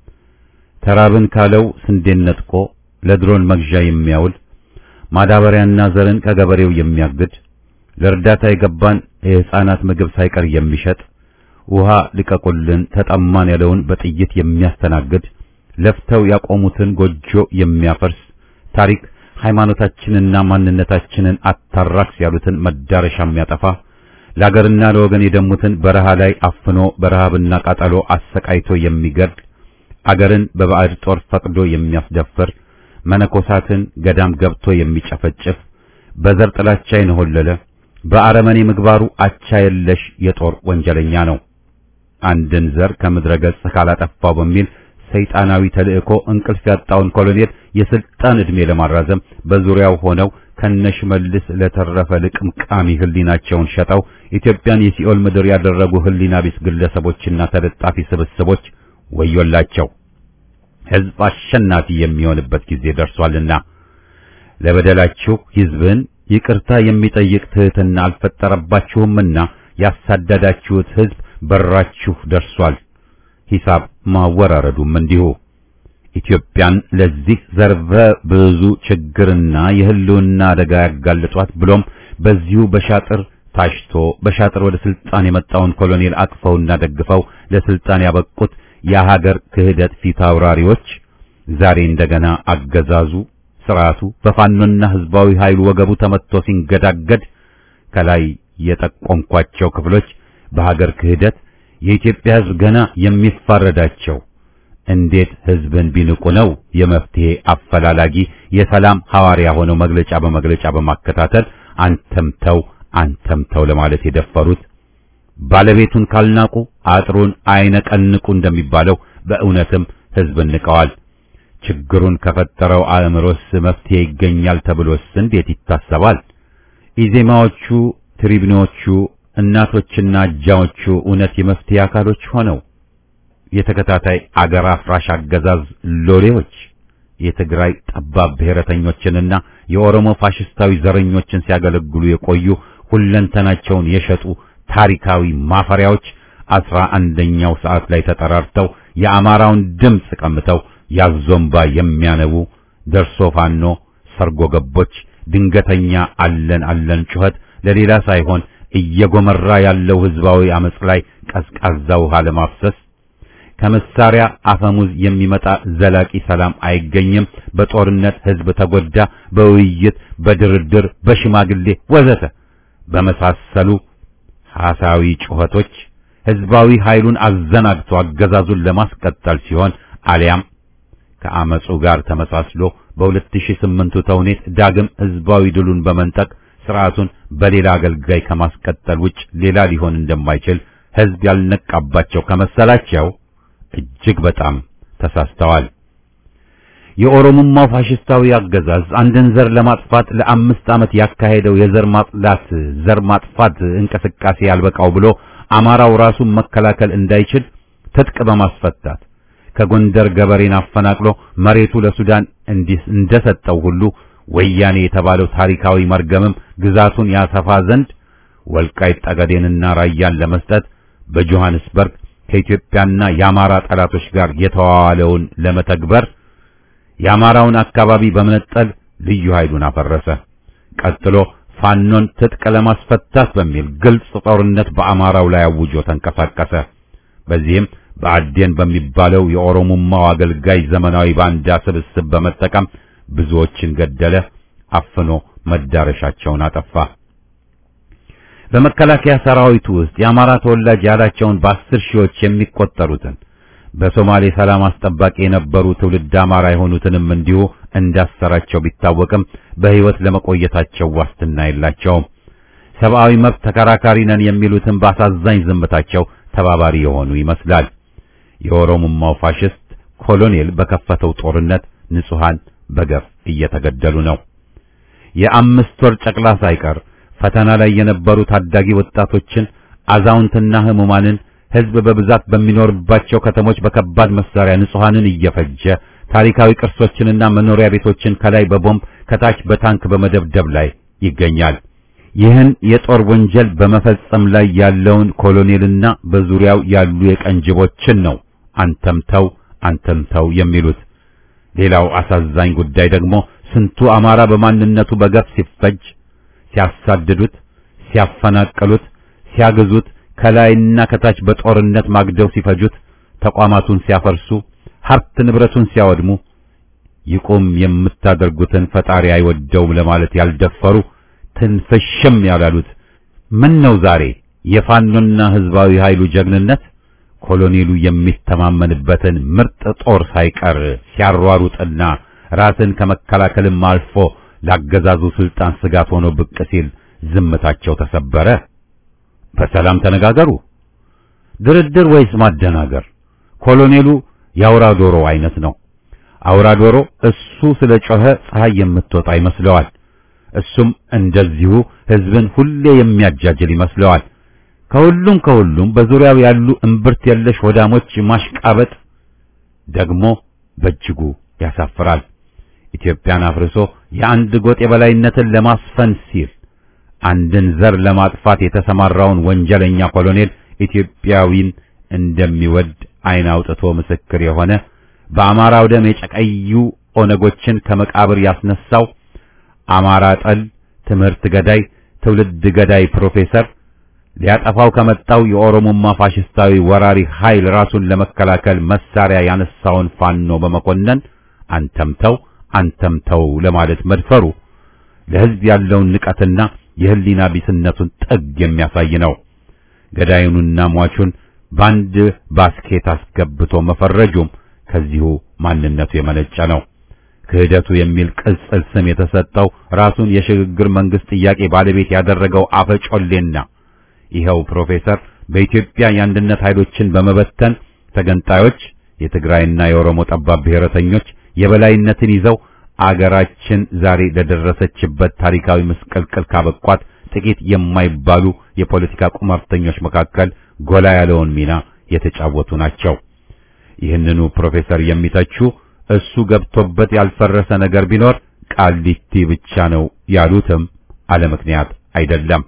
ተራብን ካለው ስንዴን ነጥቆ ለድሮን መግዣ የሚያውል ማዳበሪያና ዘርን ከገበሬው የሚያግድ ለእርዳታ የገባን የሕፃናት ምግብ ሳይቀር የሚሸጥ ውሃ ልቀቁልን ተጠማን ያለውን በጥይት የሚያስተናግድ ለፍተው ያቆሙትን ጎጆ የሚያፈርስ ታሪክ ሃይማኖታችንና ማንነታችንን አታራክስ ያሉትን መዳረሻ የሚያጠፋ ለአገርና ለወገን የደሙትን በረሃ ላይ አፍኖ በረሃብና ቃጠሎ አሰቃይቶ የሚገድል አገርን በባዕድ ጦር ፈቅዶ የሚያስደፍር መነኮሳትን ገዳም ገብቶ የሚጨፈጭፍ በዘር ጥላቻ የነሆለለ በአረመኔ ምግባሩ አቻ የለሽ የጦር ወንጀለኛ ነው። አንድን ዘር ከምድረ ገጽ ካላጠፋው በሚል ሰይጣናዊ ተልእኮ እንቅልፍ ያጣውን ኮሎኔል የስልጣን ዕድሜ ለማራዘም በዙሪያው ሆነው ከነሽመልስ ለተረፈ ልቅምቃሚ ህሊናቸውን ሸጠው ኢትዮጵያን የሲኦል ምድር ያደረጉ ህሊና ቢስ ግለሰቦችና ተለጣፊ ስብስቦች ወዮላቸው። ሕዝብ አሸናፊ የሚሆንበት ጊዜ ደርሷልና ለበደላችሁ ሕዝብን ይቅርታ የሚጠይቅ ትህትና አልፈጠረባችሁምና ያሳደዳችሁት ሕዝብ በራችሁ ደርሷል። ሂሳብ ማወራረዱም እንዲሁ ኢትዮጵያን ለዚህ ዘርፈ ብዙ ችግርና የህልውና አደጋ ያጋልጧት ብሎም በዚሁ በሻጥር ታሽቶ በሻጥር ወደ ስልጣን የመጣውን ኮሎኔል አቅፈውና ደግፈው ለስልጣን ያበቁት የሀገር ክህደት ፊት አውራሪዎች ዛሬ እንደገና አገዛዙ ስርዓቱ በፋኖና ህዝባዊ ኃይሉ ወገቡ ተመትቶ ሲንገዳገድ ከላይ የጠቆምኳቸው ክፍሎች በሀገር ክህደት የኢትዮጵያ ህዝብ ገና የሚፋረዳቸው እንዴት ህዝብን ቢንቁ ነው የመፍትሄ አፈላላጊ የሰላም ሐዋርያ ሆነው መግለጫ በመግለጫ በማከታተል አንተምተው አንተምተው ለማለት የደፈሩት ባለቤቱን ካልናቁ አጥሩን አይነቀንቁ እንደሚባለው በእውነትም ህዝብን ንቀዋል። ችግሩን ከፈጠረው አእምሮስ መፍትሄ ይገኛል ተብሎስ እንዴት ይታሰባል? ኢዜማዎቹ፣ ትሪቢኖቹ፣ እናቶችና አጃዎቹ እውነት የመፍትሄ አካሎች ሆነው የተከታታይ አገር አፍራሽ አገዛዝ ሎሌዎች የትግራይ ጠባብ ብሔረተኞችንና የኦሮሞ ፋሽስታዊ ዘረኞችን ሲያገለግሉ የቆዩ ሁለንተናቸውን የሸጡ ታሪካዊ ማፈሪያዎች አስራ አንደኛው ሰዓት ላይ ተጠራርተው የአማራውን ድምፅ ቀምተው ያዞምባ የሚያነቡ ደርሶ ፋኖ ሰርጎ ገቦች ድንገተኛ አለን አለን ጩኸት ለሌላ ሳይሆን እየጎመራ ያለው ህዝባዊ አመጽ ላይ ቀዝቃዛ ውሃ ለማፍሰስ ከመሳሪያ አፈሙዝ የሚመጣ ዘላቂ ሰላም አይገኝም። በጦርነት ህዝብ ተጎዳ፣ በውይይት በድርድር በሽማግሌ ወዘተ በመሳሰሉ ሐሳዊ ጩኸቶች ህዝባዊ ኃይሉን አዘናግቶ አገዛዙን ለማስቀጠል ሲሆን አሊያም ከአመጹ ጋር ተመሳስሎ በ2008ቱ ተውኔት ዳግም ህዝባዊ ድሉን በመንጠቅ ስርዓቱን በሌላ አገልጋይ ከማስቀጠል ውጭ ሌላ ሊሆን እንደማይችል ህዝብ ያልነቃባቸው ከመሰላቸው እጅግ በጣም ተሳስተዋል። የኦሮሞማው ፋሽስታዊ አገዛዝ አንድን ዘር ለማጥፋት ለአምስት ዓመት ያካሄደው የዘር ማጽዳት ዘር ማጥፋት እንቅስቃሴ ያልበቃው ብሎ አማራው ራሱን መከላከል እንዳይችል ትጥቅ በማስፈታት ከጎንደር ገበሬን አፈናቅሎ መሬቱ ለሱዳን እንዲህ እንደሰጠው ሁሉ ወያኔ የተባለው ታሪካዊ መርገምም ግዛቱን ያሰፋ ዘንድ ወልቃይት ጠገዴንና ራያን ለመስጠት በጆሐንስበርግ ከኢትዮጵያና የአማራ ጠላቶች ጋር የተዋዋለውን ለመተግበር የአማራውን አካባቢ በመነጠል ልዩ ኃይሉን አፈረሰ። ቀጥሎ ፋኖን ትጥቅ ለማስፈታት በሚል ግልጽ ጦርነት በአማራው ላይ አውጆ ተንቀሳቀሰ። በዚህም በአዴን በሚባለው የኦሮሞማው አገልጋይ ዘመናዊ ባንዳ ስብስብ በመጠቀም ብዙዎችን ገደለ፣ አፍኖ መዳረሻቸውን አጠፋ። በመከላከያ ሰራዊቱ ውስጥ የአማራ ተወላጅ ያላቸውን በአስር ሺዎች የሚቆጠሩትን በሶማሌ ሰላም አስጠባቂ የነበሩ ትውልድ አማራ የሆኑትንም እንዲሁ እንዳሰራቸው ቢታወቅም በሕይወት ለመቆየታቸው ዋስትና የላቸውም። ሰብአዊ መብት ተከራካሪ ነን የሚሉትን በአሳዛኝ ዝምታቸው ተባባሪ የሆኑ ይመስላል። የኦሮሞማው ፋሽስት ኮሎኔል በከፈተው ጦርነት ንጹሃን በገፍ እየተገደሉ ነው። የአምስት ወር ጨቅላ ሳይቀር ፈተና ላይ የነበሩ ታዳጊ ወጣቶችን፣ አዛውንትና ህሙማንን ህዝብ በብዛት በሚኖርባቸው ከተሞች በከባድ መሳሪያ ንጹሃንን እየፈጀ ታሪካዊ ቅርሶችንና መኖሪያ ቤቶችን ከላይ በቦምብ ከታች በታንክ በመደብደብ ላይ ይገኛል። ይህን የጦር ወንጀል በመፈጸም ላይ ያለውን ኮሎኔልና በዙሪያው ያሉ የቀንጅቦችን ነው አንተምተው አንተምተው የሚሉት። ሌላው አሳዛኝ ጉዳይ ደግሞ ስንቱ አማራ በማንነቱ በገፍ ሲፈጅ፣ ሲያሳድዱት፣ ሲያፈናቅሉት፣ ሲያግዙት ከላይና ከታች በጦርነት ማግደው ሲፈጁት፣ ተቋማቱን ሲያፈርሱ፣ ሀብት ንብረቱን ሲያወድሙ ይቁም የምታደርጉትን ፈጣሪ አይወደውም ለማለት ያልደፈሩ ትንፍሽም ያላሉት ምን ነው ዛሬ የፋኖና ህዝባዊ ኃይሉ ጀግንነት ኮሎኔሉ የሚተማመንበትን ምርጥ ጦር ሳይቀር ሲያሯሩጥና ራስን ከመከላከልም አልፎ ላገዛዙ ስልጣን ስጋት ሆኖ ብቅ ሲል ዝምታቸው ተሰበረ። በሰላም ተነጋገሩ። ድርድር ወይስ ማደናገር? ኮሎኔሉ የአውራ ዶሮ አይነት ነው። አውራ ዶሮ እሱ ስለ ጮኸ ፀሐይ የምትወጣ ይመስለዋል። እሱም እንደዚሁ ህዝብን ሁሌ የሚያጃጅል ይመስለዋል። ከሁሉም ከሁሉም በዙሪያው ያሉ እምብርት የለሽ ወዳሞች ማሽቃበጥ ደግሞ በእጅጉ ያሳፍራል። ኢትዮጵያን አፍርሶ የአንድ ጎጥ የበላይነትን ለማስፈን ሲል አንድን ዘር ለማጥፋት የተሰማራውን ወንጀለኛ ኮሎኔል ኢትዮጵያዊን እንደሚወድ ዓይን አውጥቶ ምስክር የሆነ በአማራው ደም የጨቀዩ ኦነጎችን ከመቃብር ያስነሳው አማራ ጠል ትምህርት ገዳይ ትውልድ ገዳይ ፕሮፌሰር ሊያጠፋው ከመጣው የኦሮሞማ ፋሽስታዊ ወራሪ ኃይል ራሱን ለመከላከል መሳሪያ ያነሳውን ፋኖ በመኮነን አንተምተው አንተምተው ለማለት መድፈሩ ለሕዝብ ያለውን ንቀትና የህሊና ቢስነቱን ጥግ የሚያሳይ ነው። ገዳዩንና ሟቹን በአንድ ባስኬት አስገብቶ መፈረጁም ከዚሁ ማንነቱ የመነጨ ነው። ክህደቱ የሚል ቅጽል ስም የተሰጠው ራሱን የሽግግር መንግስት ጥያቄ ባለቤት ያደረገው አፈጮሌና ይኸው ፕሮፌሰር በኢትዮጵያ የአንድነት ኃይሎችን በመበተን ተገንጣዮች የትግራይና የኦሮሞ ጠባብ ብሔረተኞች የበላይነትን ይዘው አገራችን ዛሬ ለደረሰችበት ታሪካዊ ምስቅልቅል ካበቋት ጥቂት የማይባሉ የፖለቲካ ቁማርተኞች መካከል ጎላ ያለውን ሚና የተጫወቱ ናቸው። ይህንኑ ፕሮፌሰር የሚተቹ እሱ ገብቶበት ያልፈረሰ ነገር ቢኖር ቃሊቲ ብቻ ነው ያሉትም አለ ምክንያት አይደለም።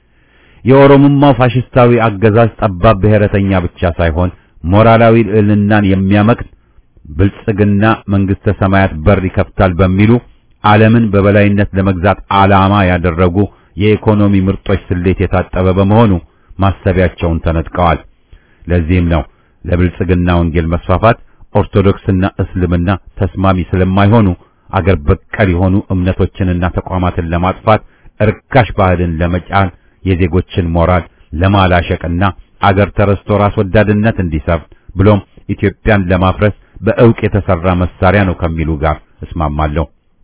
የኦሮሞማው ፋሽስታዊ አገዛዝ ጠባብ ብሔረተኛ ብቻ ሳይሆን ሞራላዊ ልዕልናን የሚያመክን ብልጽግና መንግስተ ሰማያት በር ይከፍታል በሚሉ ዓለምን በበላይነት ለመግዛት ዓላማ ያደረጉ የኢኮኖሚ ምርጦች ስሌት የታጠበ በመሆኑ ማሰቢያቸውን ተነጥቀዋል። ለዚህም ነው ለብልጽግና ወንጌል መስፋፋት ኦርቶዶክስና እስልምና ተስማሚ ስለማይሆኑ አገር በቀል የሆኑ እምነቶችንና ተቋማትን ለማጥፋት እርካሽ ባህልን ለመጫን የዜጎችን ሞራል ለማላሸቅና አገር ተረስቶ ራስ ወዳድነት እንዲሰፍን ብሎም ኢትዮጵያን ለማፍረስ በእውቅ የተሰራ መሳሪያ ነው ከሚሉ ጋር እስማማለሁ።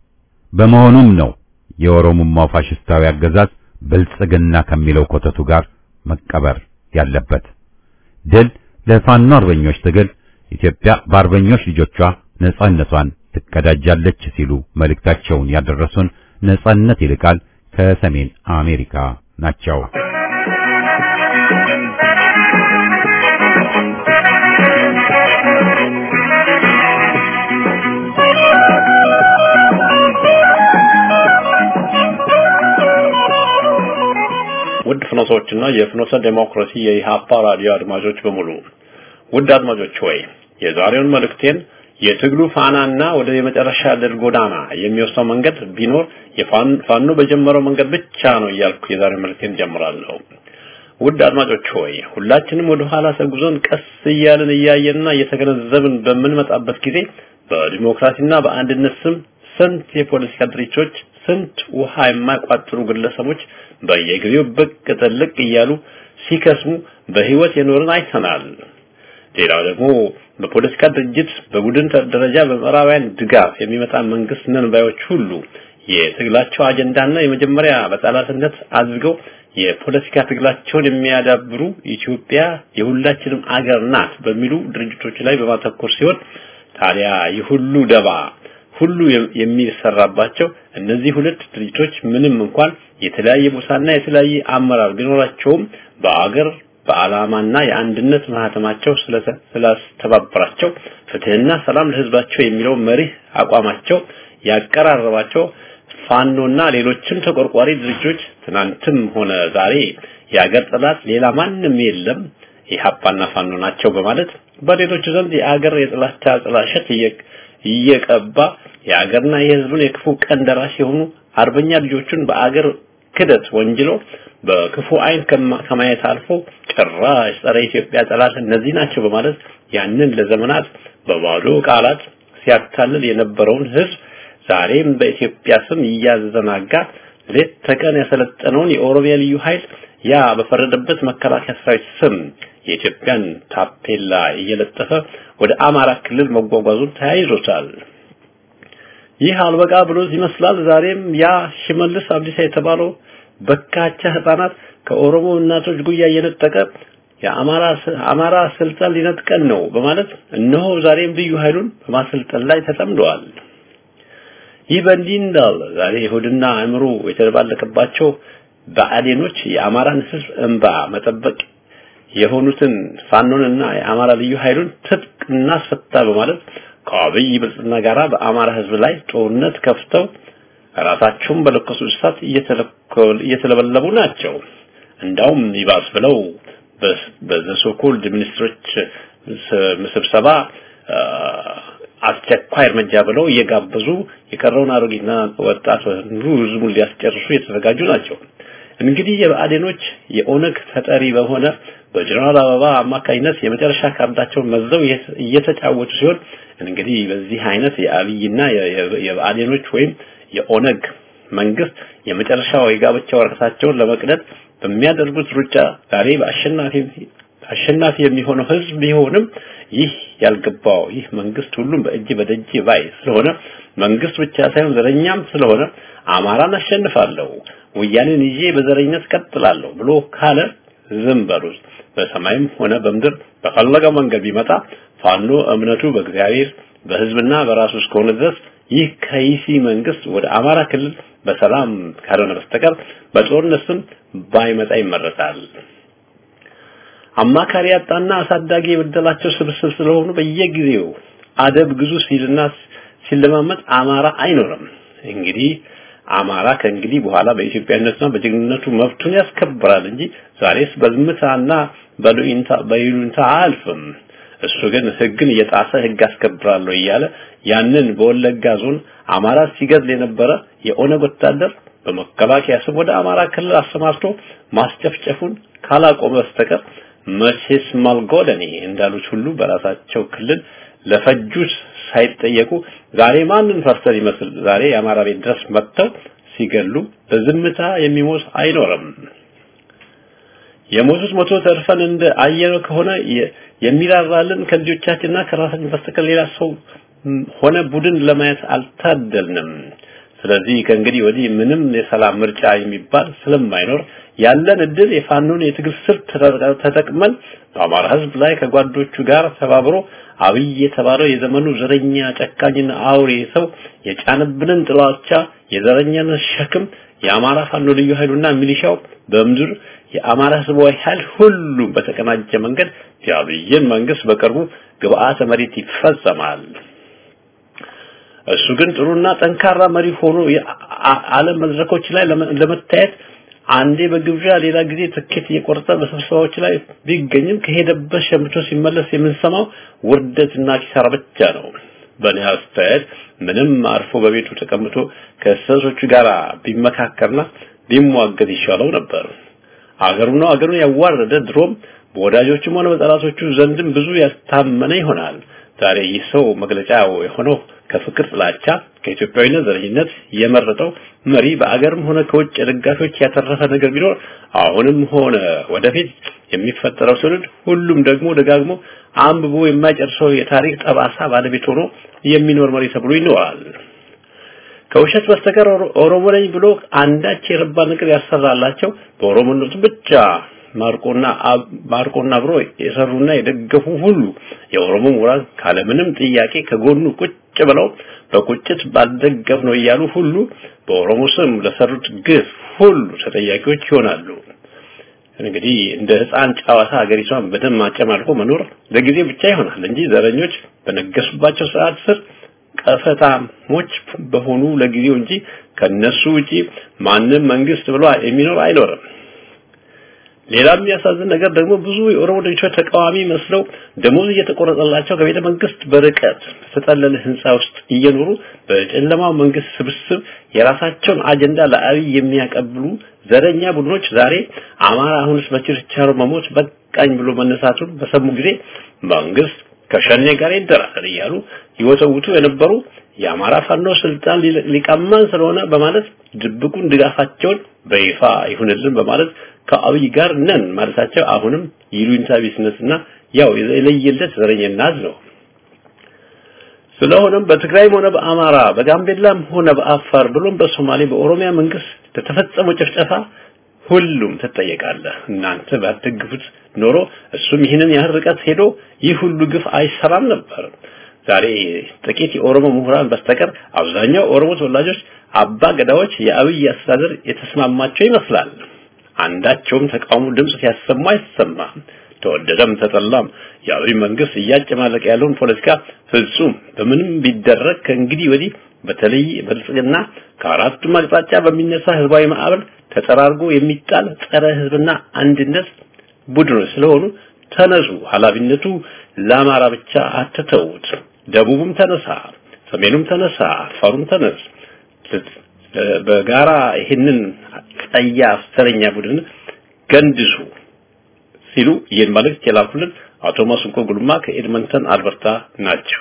በመሆኑም ነው የኦሮሞማው ፋሽስታዊ አገዛዝ ብልጽግና ከሚለው ኮተቱ ጋር መቀበር ያለበት። ድል ለፋኖ አርበኞች ትግል፣ ኢትዮጵያ በአርበኞች ልጆቿ ነጻነቷን ትቀዳጃለች ሲሉ መልእክታቸውን ያደረሱን ነጻነት ይልቃል ከሰሜን አሜሪካ ናቸው። ፍኖቶችና የፍኖተ ዴሞክራሲ የኢሃፓ ራዲዮ አድማጮች በሙሉ ውድ አድማጮች ሆይ የዛሬውን መልእክቴን የትግሉ ፋናና ወደ የመጨረሻ ድል ጎዳና የሚወስደው መንገድ ቢኖር የፋኖ በጀመረው መንገድ ብቻ ነው እያልኩ የዛሬው መልእክቴን ጀምራለሁ። ውድ አድማጮች ሆይ ሁላችንም ወደ ኋላ ተጉዞን ቀስ እያልን እያየንና እየተገነዘብን በምንመጣበት ጊዜ በዲሞክራሲና በአንድነት ስም ስንት የፖለቲካ ድርጅቶች ስንት ውሃ የማይቋጥሩ ግለሰቦች በየጊዜው ብቅ ጥልቅ እያሉ ሲከስሙ በህይወት የኖርን አይተናል። ሌላው ደግሞ በፖለቲካ ድርጅት በቡድን ደረጃ በምዕራባውያን ድጋፍ የሚመጣ መንግስት ነን ባዮች ሁሉ የትግላቸው አጀንዳና የመጀመሪያ በጠላትነት አድርገው የፖለቲካ ትግላቸውን የሚያዳብሩ ኢትዮጵያ የሁላችንም አገር ናት በሚሉ ድርጅቶች ላይ በማተኮር ሲሆን ታዲያ ይህ ሁሉ ደባ ሁሉ የሚሰራባቸው እነዚህ ሁለት ድርጅቶች ምንም እንኳን የተለያየ ቦታና የተለያየ አመራር ቢኖራቸውም በአገር በዓላማና የአንድነት ማህተማቸው ስላስተባበራቸው ፍትህና ሰላም ለህዝባቸው የሚለው መሪህ አቋማቸው ያቀራረባቸው ፋኖና ሌሎችም ተቆርቋሪ ድርጅቶች ትናንትም ሆነ ዛሬ የአገር ጠላት ሌላ ማንም የለም ኢህአፓና ፋኖ ናቸው በማለት በሌሎች ዘንድ የአገር የጥላቻ ጥላሸት እየቀባ የአገርና የህዝቡን የክፉ ቀን ደራሽ የሆኑ አርበኛ ልጆቹን በአገር ክደት ወንጅሎ በክፉ አይን ከማየት አልፎ ጭራሽ ጸረ ኢትዮጵያ ጠላት እነዚህ ናቸው በማለት ያንን ለዘመናት በባዶ ቃላት ሲያታልል የነበረውን ህዝብ ዛሬም በኢትዮጵያ ስም እያዘናጋ ሌት ተቀን ያሰለጠነውን የኦሮሚያ ልዩ ኃይል ያ በፈረደበት መከላከያ ሰራዊት ስም የኢትዮጵያን ታፔላ እየለጠፈ ወደ አማራ ክልል መጓጓዙን ተያይዞታል። ይህ አልበቃ ብሎት ይመስላል ዛሬም ያ ሽመልስ አብዲሳ የተባለው በካቻ ህፃናት ከኦሮሞ እናቶች ጉያ እየነጠቀ የአማራ አማራ ስልጣን ሊነጥቀን ነው በማለት እነሆ ዛሬም ልዩ ኃይሉን በማሰልጠን ላይ ተጠምደዋል። ይህ በእንዲህ እንዳለ ዛሬ ይሁድና አእምሮ የተደባለቀባቸው ብአዴኖች የአማራን ህዝብ እንባ መጠበቅ የሆኑትን ፋኖንና የአማራ ልዩ ኃይሉን ትጥቅ እናስፈታ በማለት ከአብይ ብልጽግና ጋራ በአማራ ህዝብ ላይ ጦርነት ከፍተው ራሳቸውን በለኮሱ እሳት እየተለበለቡ ናቸው። እንዳውም ይባስ ብለው በዘሶኮልድ ሚኒስትሮች ስብሰባ አስቸኳይ እርምጃ ብለው እየጋበዙ የቀረውን አሮጊትና ወጣት ህዝቡን ሊያስጨርሱ የተዘጋጁ ናቸው። እንግዲህ የብአዴኖች የኦነግ ተጠሪ በሆነ በጀነራል አበባ አማካኝነት የመጨረሻ ካርዳቸውን መዘው እየተጫወቱ ሲሆን እንግዲህ በዚህ አይነት የአብይና የብአዴኖች ወይም የኦነግ መንግስት የመጨረሻው የጋብቻ ወረቀታቸውን ለመቅደድ በሚያደርጉት ሩጫ ዛሬ በአሸናፊ አሸናፊ የሚሆነው ህዝብ ቢሆንም ይህ ያልገባው ይህ መንግስት ሁሉም በእጅ በደጅ ባይ ስለሆነ መንግስት ብቻ ሳይሆን ዘረኛም ስለሆነ አማራን አሸንፋለሁ ወያኔን ይዤ በዘረኝነት ቀጥላለሁ ብሎ ካለ ዝም በሉት። በሰማይም ሆነ በምድር በፈለገው መንገድ ቢመጣ ፋኖ እምነቱ በእግዚአብሔር በህዝብና በራሱ እስከሆነ ድረስ ይህ ከይሲ መንግስት ወደ አማራ ክልል በሰላም ካልሆነ በስተቀር በጦርነት ስም ባይመጣ ይመረጣል። አማካሪ ያጣና አሳዳጊ የበደላቸው ስብስብ ስለሆኑ በየጊዜው አደብ ግዙ ሲልና ሲለማመጥ አማራ አይኖርም። እንግዲህ አማራ ከእንግዲህ በኋላ በኢትዮጵያነትና በጀግንነቱ መብቱን ያስከብራል እንጂ ዛሬስ በዝምታና በሉኢንታ በይሉንታ አያልፍም። እሱ ግን ህግን እየጣሰ ህግ አስከብራለሁ እያለ ያንን በወለጋ ዞን አማራ ሲገድል የነበረ የኦነግ ወታደር በመከላከያ ስም ወደ አማራ ክልል አሰማርቶ ማስጨፍጨፉን ካላቆመ በስተቀር መቼስ ማልጎደኒ እንዳሉት ሁሉ በራሳቸው ክልል ለፈጁት ሳይጠየቁ ዛሬ ማንን ፈርተን ይመስል ዛሬ የአማራ ቤት ድረስ መጥተው ሲገሉ በዝምታ የሚሞት አይኖርም። የሞቱት ሞቶ ተርፈን እንደ አየር ከሆነ የሚራራልን ከልጆቻችንና ከራሳችን በስተቀር ሌላ ሰው ሆነ ቡድን ለማየት አልታደልንም። ስለዚህ ከእንግዲህ ወዲህ ምንም የሰላም ምርጫ የሚባል ስለማይኖር ያለን እድል የፋኖን የትግል ስልት ተጠቅመን በአማራ ህዝብ ላይ ከጓዶቹ ጋር ተባብሮ አብይ የተባለው የዘመኑ ዘረኛ ጨካኝና አውሬ ሰው የጫንብንን ጥላቻ የዘረኛነት ሸክም የአማራ ፋኖ ልዩ ኃይሉና ሚሊሻው በምድር የአማራ ህዝባዊ ኃይል ሁሉም በተቀናጀ መንገድ የአብይን መንግስት በቅርቡ ግብአተ መሬት ይፈጸማል። እሱ ግን ጥሩና ጠንካራ መሪ ሆኖ የዓለም መድረኮች ላይ ለመታየት አንዴ በግብዣ ሌላ ጊዜ ትኬት እየቆረጠ በስብሰባዎች ላይ ቢገኝም ከሄደበት ሸምቶ ሲመለስ የምንሰማው ውርደትና ኪሳራ ብቻ ነው። በእኔ አስተያየት ምንም አርፎ በቤቱ ተቀምጦ ከእንስሶቹ ጋር ቢመካከርና ቢሟገት ይሻለው ነበር። አገሩን አገሩን ያዋረደ ድሮም በወዳጆቹም ሆነ በጠላቶቹ ዘንድም ብዙ ያስታመነ ይሆናል። ዛሬ ይህ ሰው መግለጫው የሆነው ከፍቅር ጥላቻ ከኢትዮጵያዊነት ዘረኝነት የመረጠው መሪ በአገርም ሆነ ከውጭ ደጋፊዎች ያተረፈ ነገር ቢኖር አሁንም ሆነ ወደፊት የሚፈጠረው ትውልድ ሁሉም ደግሞ ደጋግሞ አንብቦ የማይጨርሰው የታሪክ ጠባሳ ባለቤት ሆኖ የሚኖር መሪ ተብሎ ይኖራል። ከውሸት በስተቀር ኦሮሞ ነኝ ብሎ አንዳች የረባ ነገር ያሰራላቸው በኦሮሞነቱ ብቻ ማርቆና ማርቆና አብሮ የሰሩና የደገፉ ሁሉ የኦሮሞ ምሁራን ካለምንም ጥያቄ ከጎኑ ቁጭ ብለው በቁጭት ባልደገፍ ነው እያሉ ሁሉ በኦሮሞ ስም ለሰሩት ግፍ ሁሉ ተጠያቂዎች ይሆናሉ። እንግዲህ እንደ ሕፃን ጨዋታ ሀገሪቷን በደም ማጨማልቆ መኖር ለጊዜ ብቻ ይሆናል እንጂ ዘረኞች በነገሱባቸው ስርዓት ስር ቀፈታሞች በሆኑ ለጊዜው እንጂ ከነሱ ውጪ ማንም መንግስት ብሎ የሚኖር አይኖርም። ሌላ የሚያሳዝን ነገር ደግሞ ብዙ የኦሮሞ ድርጅቶች ተቃዋሚ መስለው ደሞዝ እየተቆረጠላቸው ከቤተ መንግስት በርቀት በተጠለለ ህንፃ ውስጥ እየኖሩ በጨለማው መንግስት ስብስብ የራሳቸውን አጀንዳ ለአብይ የሚያቀብሉ ዘረኛ ቡድኖች ዛሬ አማራ አሁንስ በችርቻሮ መሞት በቃኝ ብሎ መነሳቱን በሰሙ ጊዜ መንግስት ከሸኔ ጋር ይደራደር እያሉ ይወተውቱ የነበሩ የአማራ ፋኖ ስልጣን ሊቀማን ስለሆነ በማለት ድብቁን ድጋፋቸውን በይፋ ይሁንልን በማለት ከአብይ ጋር ነን ማለታቸው አሁንም ይሉኝታ ቢስነስና ያው የለየለት ዘረኝነት ነው። ስለሆነም በትግራይም ሆነ በአማራ በጋምቤላም ሆነ በአፋር ብሎም በሶማሌ በኦሮሚያ መንግስት ለተፈጸመው ጭፍጨፋ ሁሉም ትጠየቃለህ። እናንተ ባትደግፉት ኖሮ እሱም ይህንን ያህል ርቀት ሄዶ ይህ ሁሉ ግፍ አይሰራም ነበር። ዛሬ ጥቂት የኦሮሞ ምሁራን በስተቀር አብዛኛው ኦሮሞ ተወላጆች አባ ገዳዎች የአብይ አስተዳደር የተስማማቸው ይመስላል። አንዳቸውም ተቃውሞ ድምጽ ሲያሰማ አይሰማም። ተወደደም ተጠላም የአብይ መንግስት እያጨማለቀ ያለውን ፖለቲካ ፍጹም በምንም ቢደረግ ከእንግዲህ ወዲህ በተለይ ብልጽግና ከአራቱም አቅጣጫ በሚነሳ ህዝባዊ ማዕበል ተጠራርጎ የሚጣል ጸረ ህዝብና አንድነት ቡድኖች ስለሆኑ ተነሱ። ኃላፊነቱ ለአማራ ብቻ አትተውት። ደቡብም ተነሳ፣ ሰሜኑም ተነሳ፣ አፋሩም ተነስ። በጋራ ይህንን ጸያፍ ዘረኛ ቡድን ገንድሱ ሲሉ ይህን መልእክት የላኩልን አቶ ማስንቆ ጉልማ ከኤድመንተን አልበርታ ናቸው።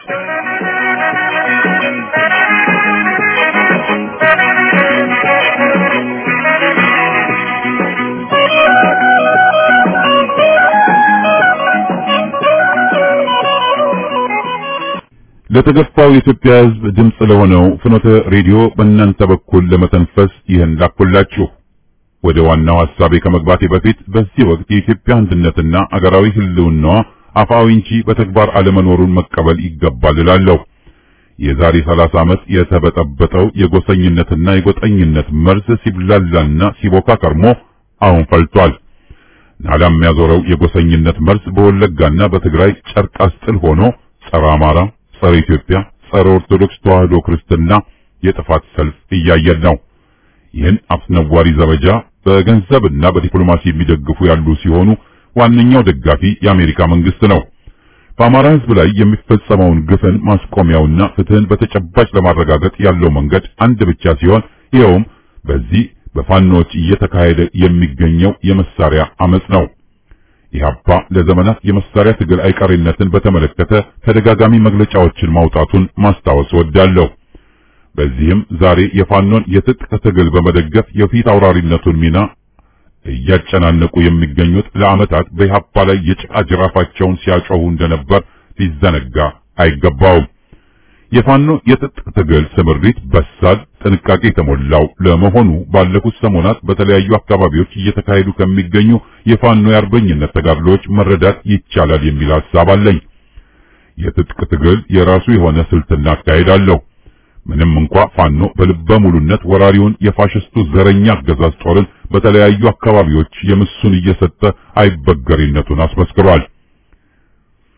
ለተገፋው የኢትዮጵያ ሕዝብ ድምፅ ለሆነው ፍኖተ ሬዲዮ በእናንተ በኩል ለመተንፈስ ይህን ላኩላችሁ። ወደ ዋናው ሐሳቤ ከመግባቴ በፊት በዚህ ወቅት የኢትዮጵያ አንድነትና አገራዊ ህልውናዋ አፋዊ እንጂ በተግባር አለመኖሩን መቀበል ይገባል እላለሁ። የዛሬ 30 ዓመት የተበጠበጠው የጎሰኝነትና የጎጠኝነት መርዝ ሲብላላና ሲቦካ ከርሞ አሁን ፈልቷል። ናላ የሚያዞረው የጎሰኝነት መርዝ በወለጋና በትግራይ ጨርቅ አስጥል ሆኖ ጸረ አማራ፣ ጸረ ኢትዮጵያ፣ ጸረ ኦርቶዶክስ ተዋህዶ ክርስትና የጥፋት ሰልፍ እያየን ነው። ይህን አስነዋሪ ዘመቻ በገንዘብና በዲፕሎማሲ የሚደግፉ ያሉ ሲሆኑ ዋነኛው ደጋፊ የአሜሪካ መንግስት ነው። በአማራ ህዝብ ላይ የሚፈጸመውን ግፍን ማስቆሚያውና ፍትህን በተጨባጭ ለማረጋገጥ ያለው መንገድ አንድ ብቻ ሲሆን ይኸውም በዚህ በፋኖዎች እየተካሄደ የሚገኘው የመሳሪያ አመጽ ነው። ኢህአፓ ለዘመናት የመሳሪያ ትግል አይቀሬነትን በተመለከተ ተደጋጋሚ መግለጫዎችን ማውጣቱን ማስታወስ ወዳለሁ። በዚህም ዛሬ የፋኖን የትጥቅ ትግል በመደገፍ የፊት አውራሪነቱን ሚና እያጨናነቁ የሚገኙት ለዓመታት በኢህአፓ ላይ የጭቃ ጅራፋቸውን ሲያጮሁ እንደነበር ሊዘነጋ አይገባውም። የፋኖ የትጥቅ ትግል ስምሪት በሳል፣ ጥንቃቄ የተሞላው ለመሆኑ ባለፉት ሰሞናት በተለያዩ አካባቢዎች እየተካሄዱ ከሚገኙ የፋኖ የአርበኝነት ተጋድሎዎች መረዳት ይቻላል የሚል ሐሳብ አለኝ። የትጥቅ ትግል የራሱ የሆነ ስልትና አካሄድ አለው። ምንም እንኳ ፋኖ በልበ ሙሉነት ወራሪውን የፋሽስቱ ዘረኛ አገዛዝ ጦርን በተለያዩ አካባቢዎች የምሱን እየሰጠ አይበገሪነቱን አስመስክሯል።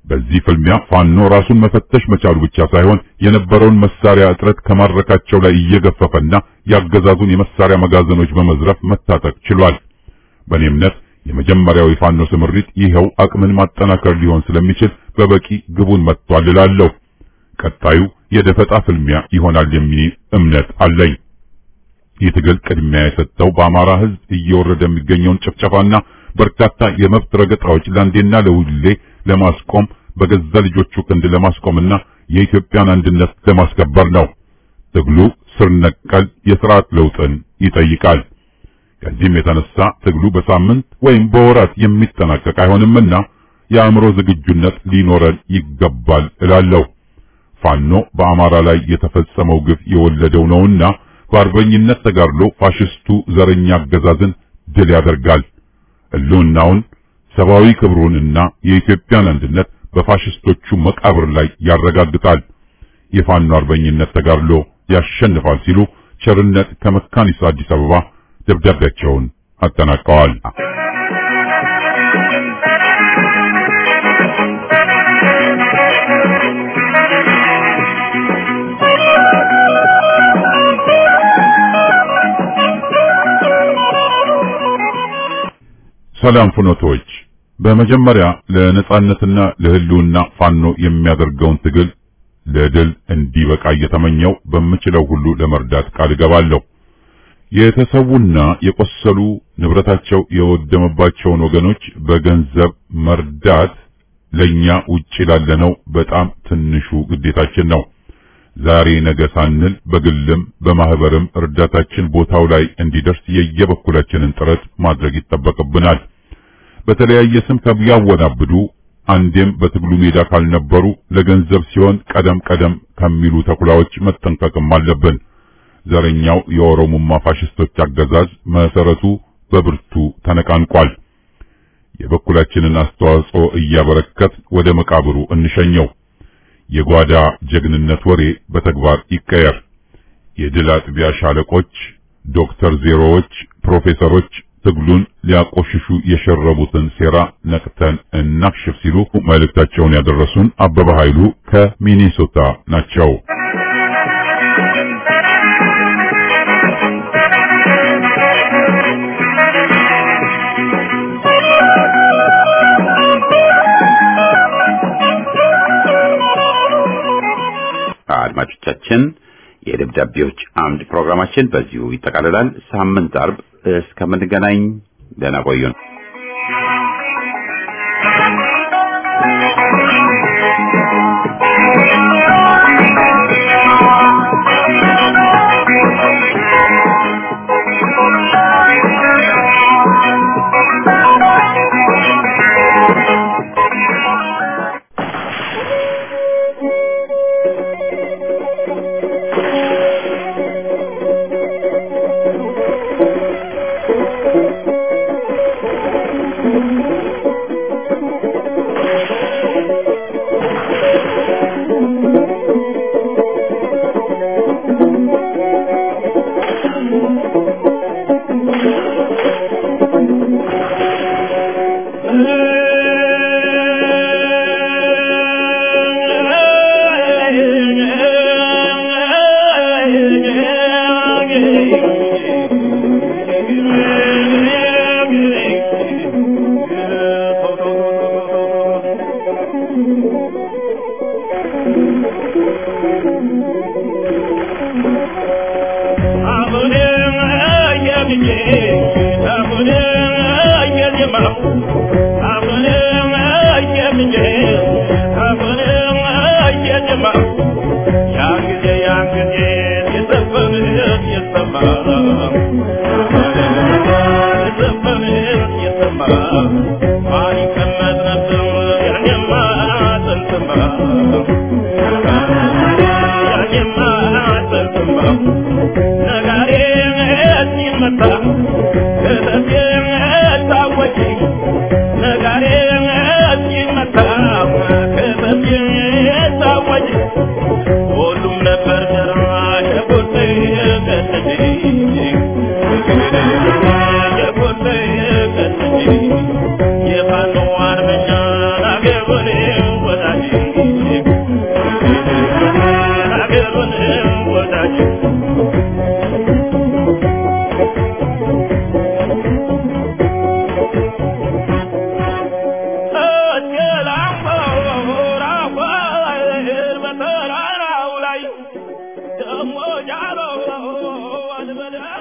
በዚህ ፍልሚያ ፋኖ ራሱን መፈተሽ መቻሉ ብቻ ሳይሆን የነበረውን መሳሪያ እጥረት ከማድረካቸው ላይ እየገፈፈና ያገዛዙን የመሳሪያ መጋዘኖች በመዝረፍ መታጠቅ ችሏል። በእኔ እምነት የመጀመሪያው የፋኖ ስምሪት ይኸው አቅምን ማጠናከር ሊሆን ስለሚችል በበቂ ግቡን መጥቷል እላለሁ። ቀጣዩ የደፈጣ ፍልሚያ ይሆናል የሚል እምነት አለኝ። ይህ ትግል ቅድሚያ የሰጠው በአማራ ሕዝብ እየወረደ የሚገኘውን ጭፍጨፋና በርካታ የመብት ረገጣዎች ለአንዴና ለሁሌ ለማስቆም በገዛ ልጆቹ ክንድ ለማስቆምና የኢትዮጵያን አንድነት ለማስከበር ነው። ትግሉ ስር ነቀል የስርዓት ለውጥን ይጠይቃል። ከዚህም የተነሳ ትግሉ በሳምንት ወይም በወራት የሚጠናቀቅ አይሆንምና የአእምሮ ዝግጁነት ሊኖረን ይገባል እላለሁ። ፋኖ በአማራ ላይ የተፈጸመው ግፍ የወለደው ነውና በአርበኝነት ተጋድሎ ፋሽስቱ ዘረኛ አገዛዝን ድል ያደርጋል። ሕልውናውን ሰብአዊ ክብሩንና የኢትዮጵያን አንድነት በፋሽስቶቹ መቃብር ላይ ያረጋግጣል። የፋኖ አርበኝነት ተጋድሎ ያሸንፋል ሲሉ ቸርነት ከመካኒሳ አዲስ አበባ ደብዳቤያቸውን አጠናቀዋል። ሰላም ፍኖቶች፣ በመጀመሪያ ለነጻነትና ለሕልውና ፋኖ የሚያደርገውን ትግል ለድል እንዲበቃ እየተመኘው በምችለው ሁሉ ለመርዳት ቃል እገባለሁ። የተሰዉና የቆሰሉ ንብረታቸው የወደመባቸውን ወገኖች በገንዘብ መርዳት ለኛ ውጪ ላለነው በጣም ትንሹ ግዴታችን ነው። ዛሬ ነገ ሳንል በግልም በማህበርም እርዳታችን ቦታው ላይ እንዲደርስ የየበኩላችንን ጥረት ማድረግ ይጠበቅብናል። በተለያየ ስም ከሚያወናብዱ አንዴም በትግሉ ሜዳ ካልነበሩ ለገንዘብ ሲሆን ቀደም ቀደም ከሚሉ ተኩላዎች መጠንቀቅም አለብን። ዘረኛው የኦሮሞማ ፋሽስቶች አገዛዝ መሰረቱ በብርቱ ተነቃንቋል። የበኩላችንን አስተዋጽኦ እያበረከት ወደ መቃብሩ እንሸኘው። የጓዳ ጀግንነት ወሬ በተግባር ይቀየር። የድል አጥቢያ ሻለቆች፣ ዶክተር ዜሮዎች፣ ፕሮፌሰሮች ትግሉን ሊያቆሽሹ የሸረቡትን ሴራ ነቅተን እናክሽፍ ሲሉ መልእክታቸውን ያደረሱን አበበ ኃይሉ ከሚኒሶታ ናቸው። አድማጮቻችን የደብዳቤዎች አምድ ፕሮግራማችን በዚሁ ይጠቃልላል። ሳምንት አርብ እስከምንገናኝ ደህና ቆዩን። Yeah. አገሩን ወዳጅ በተራራው ላይ ደሞ ጃሎ አልበላ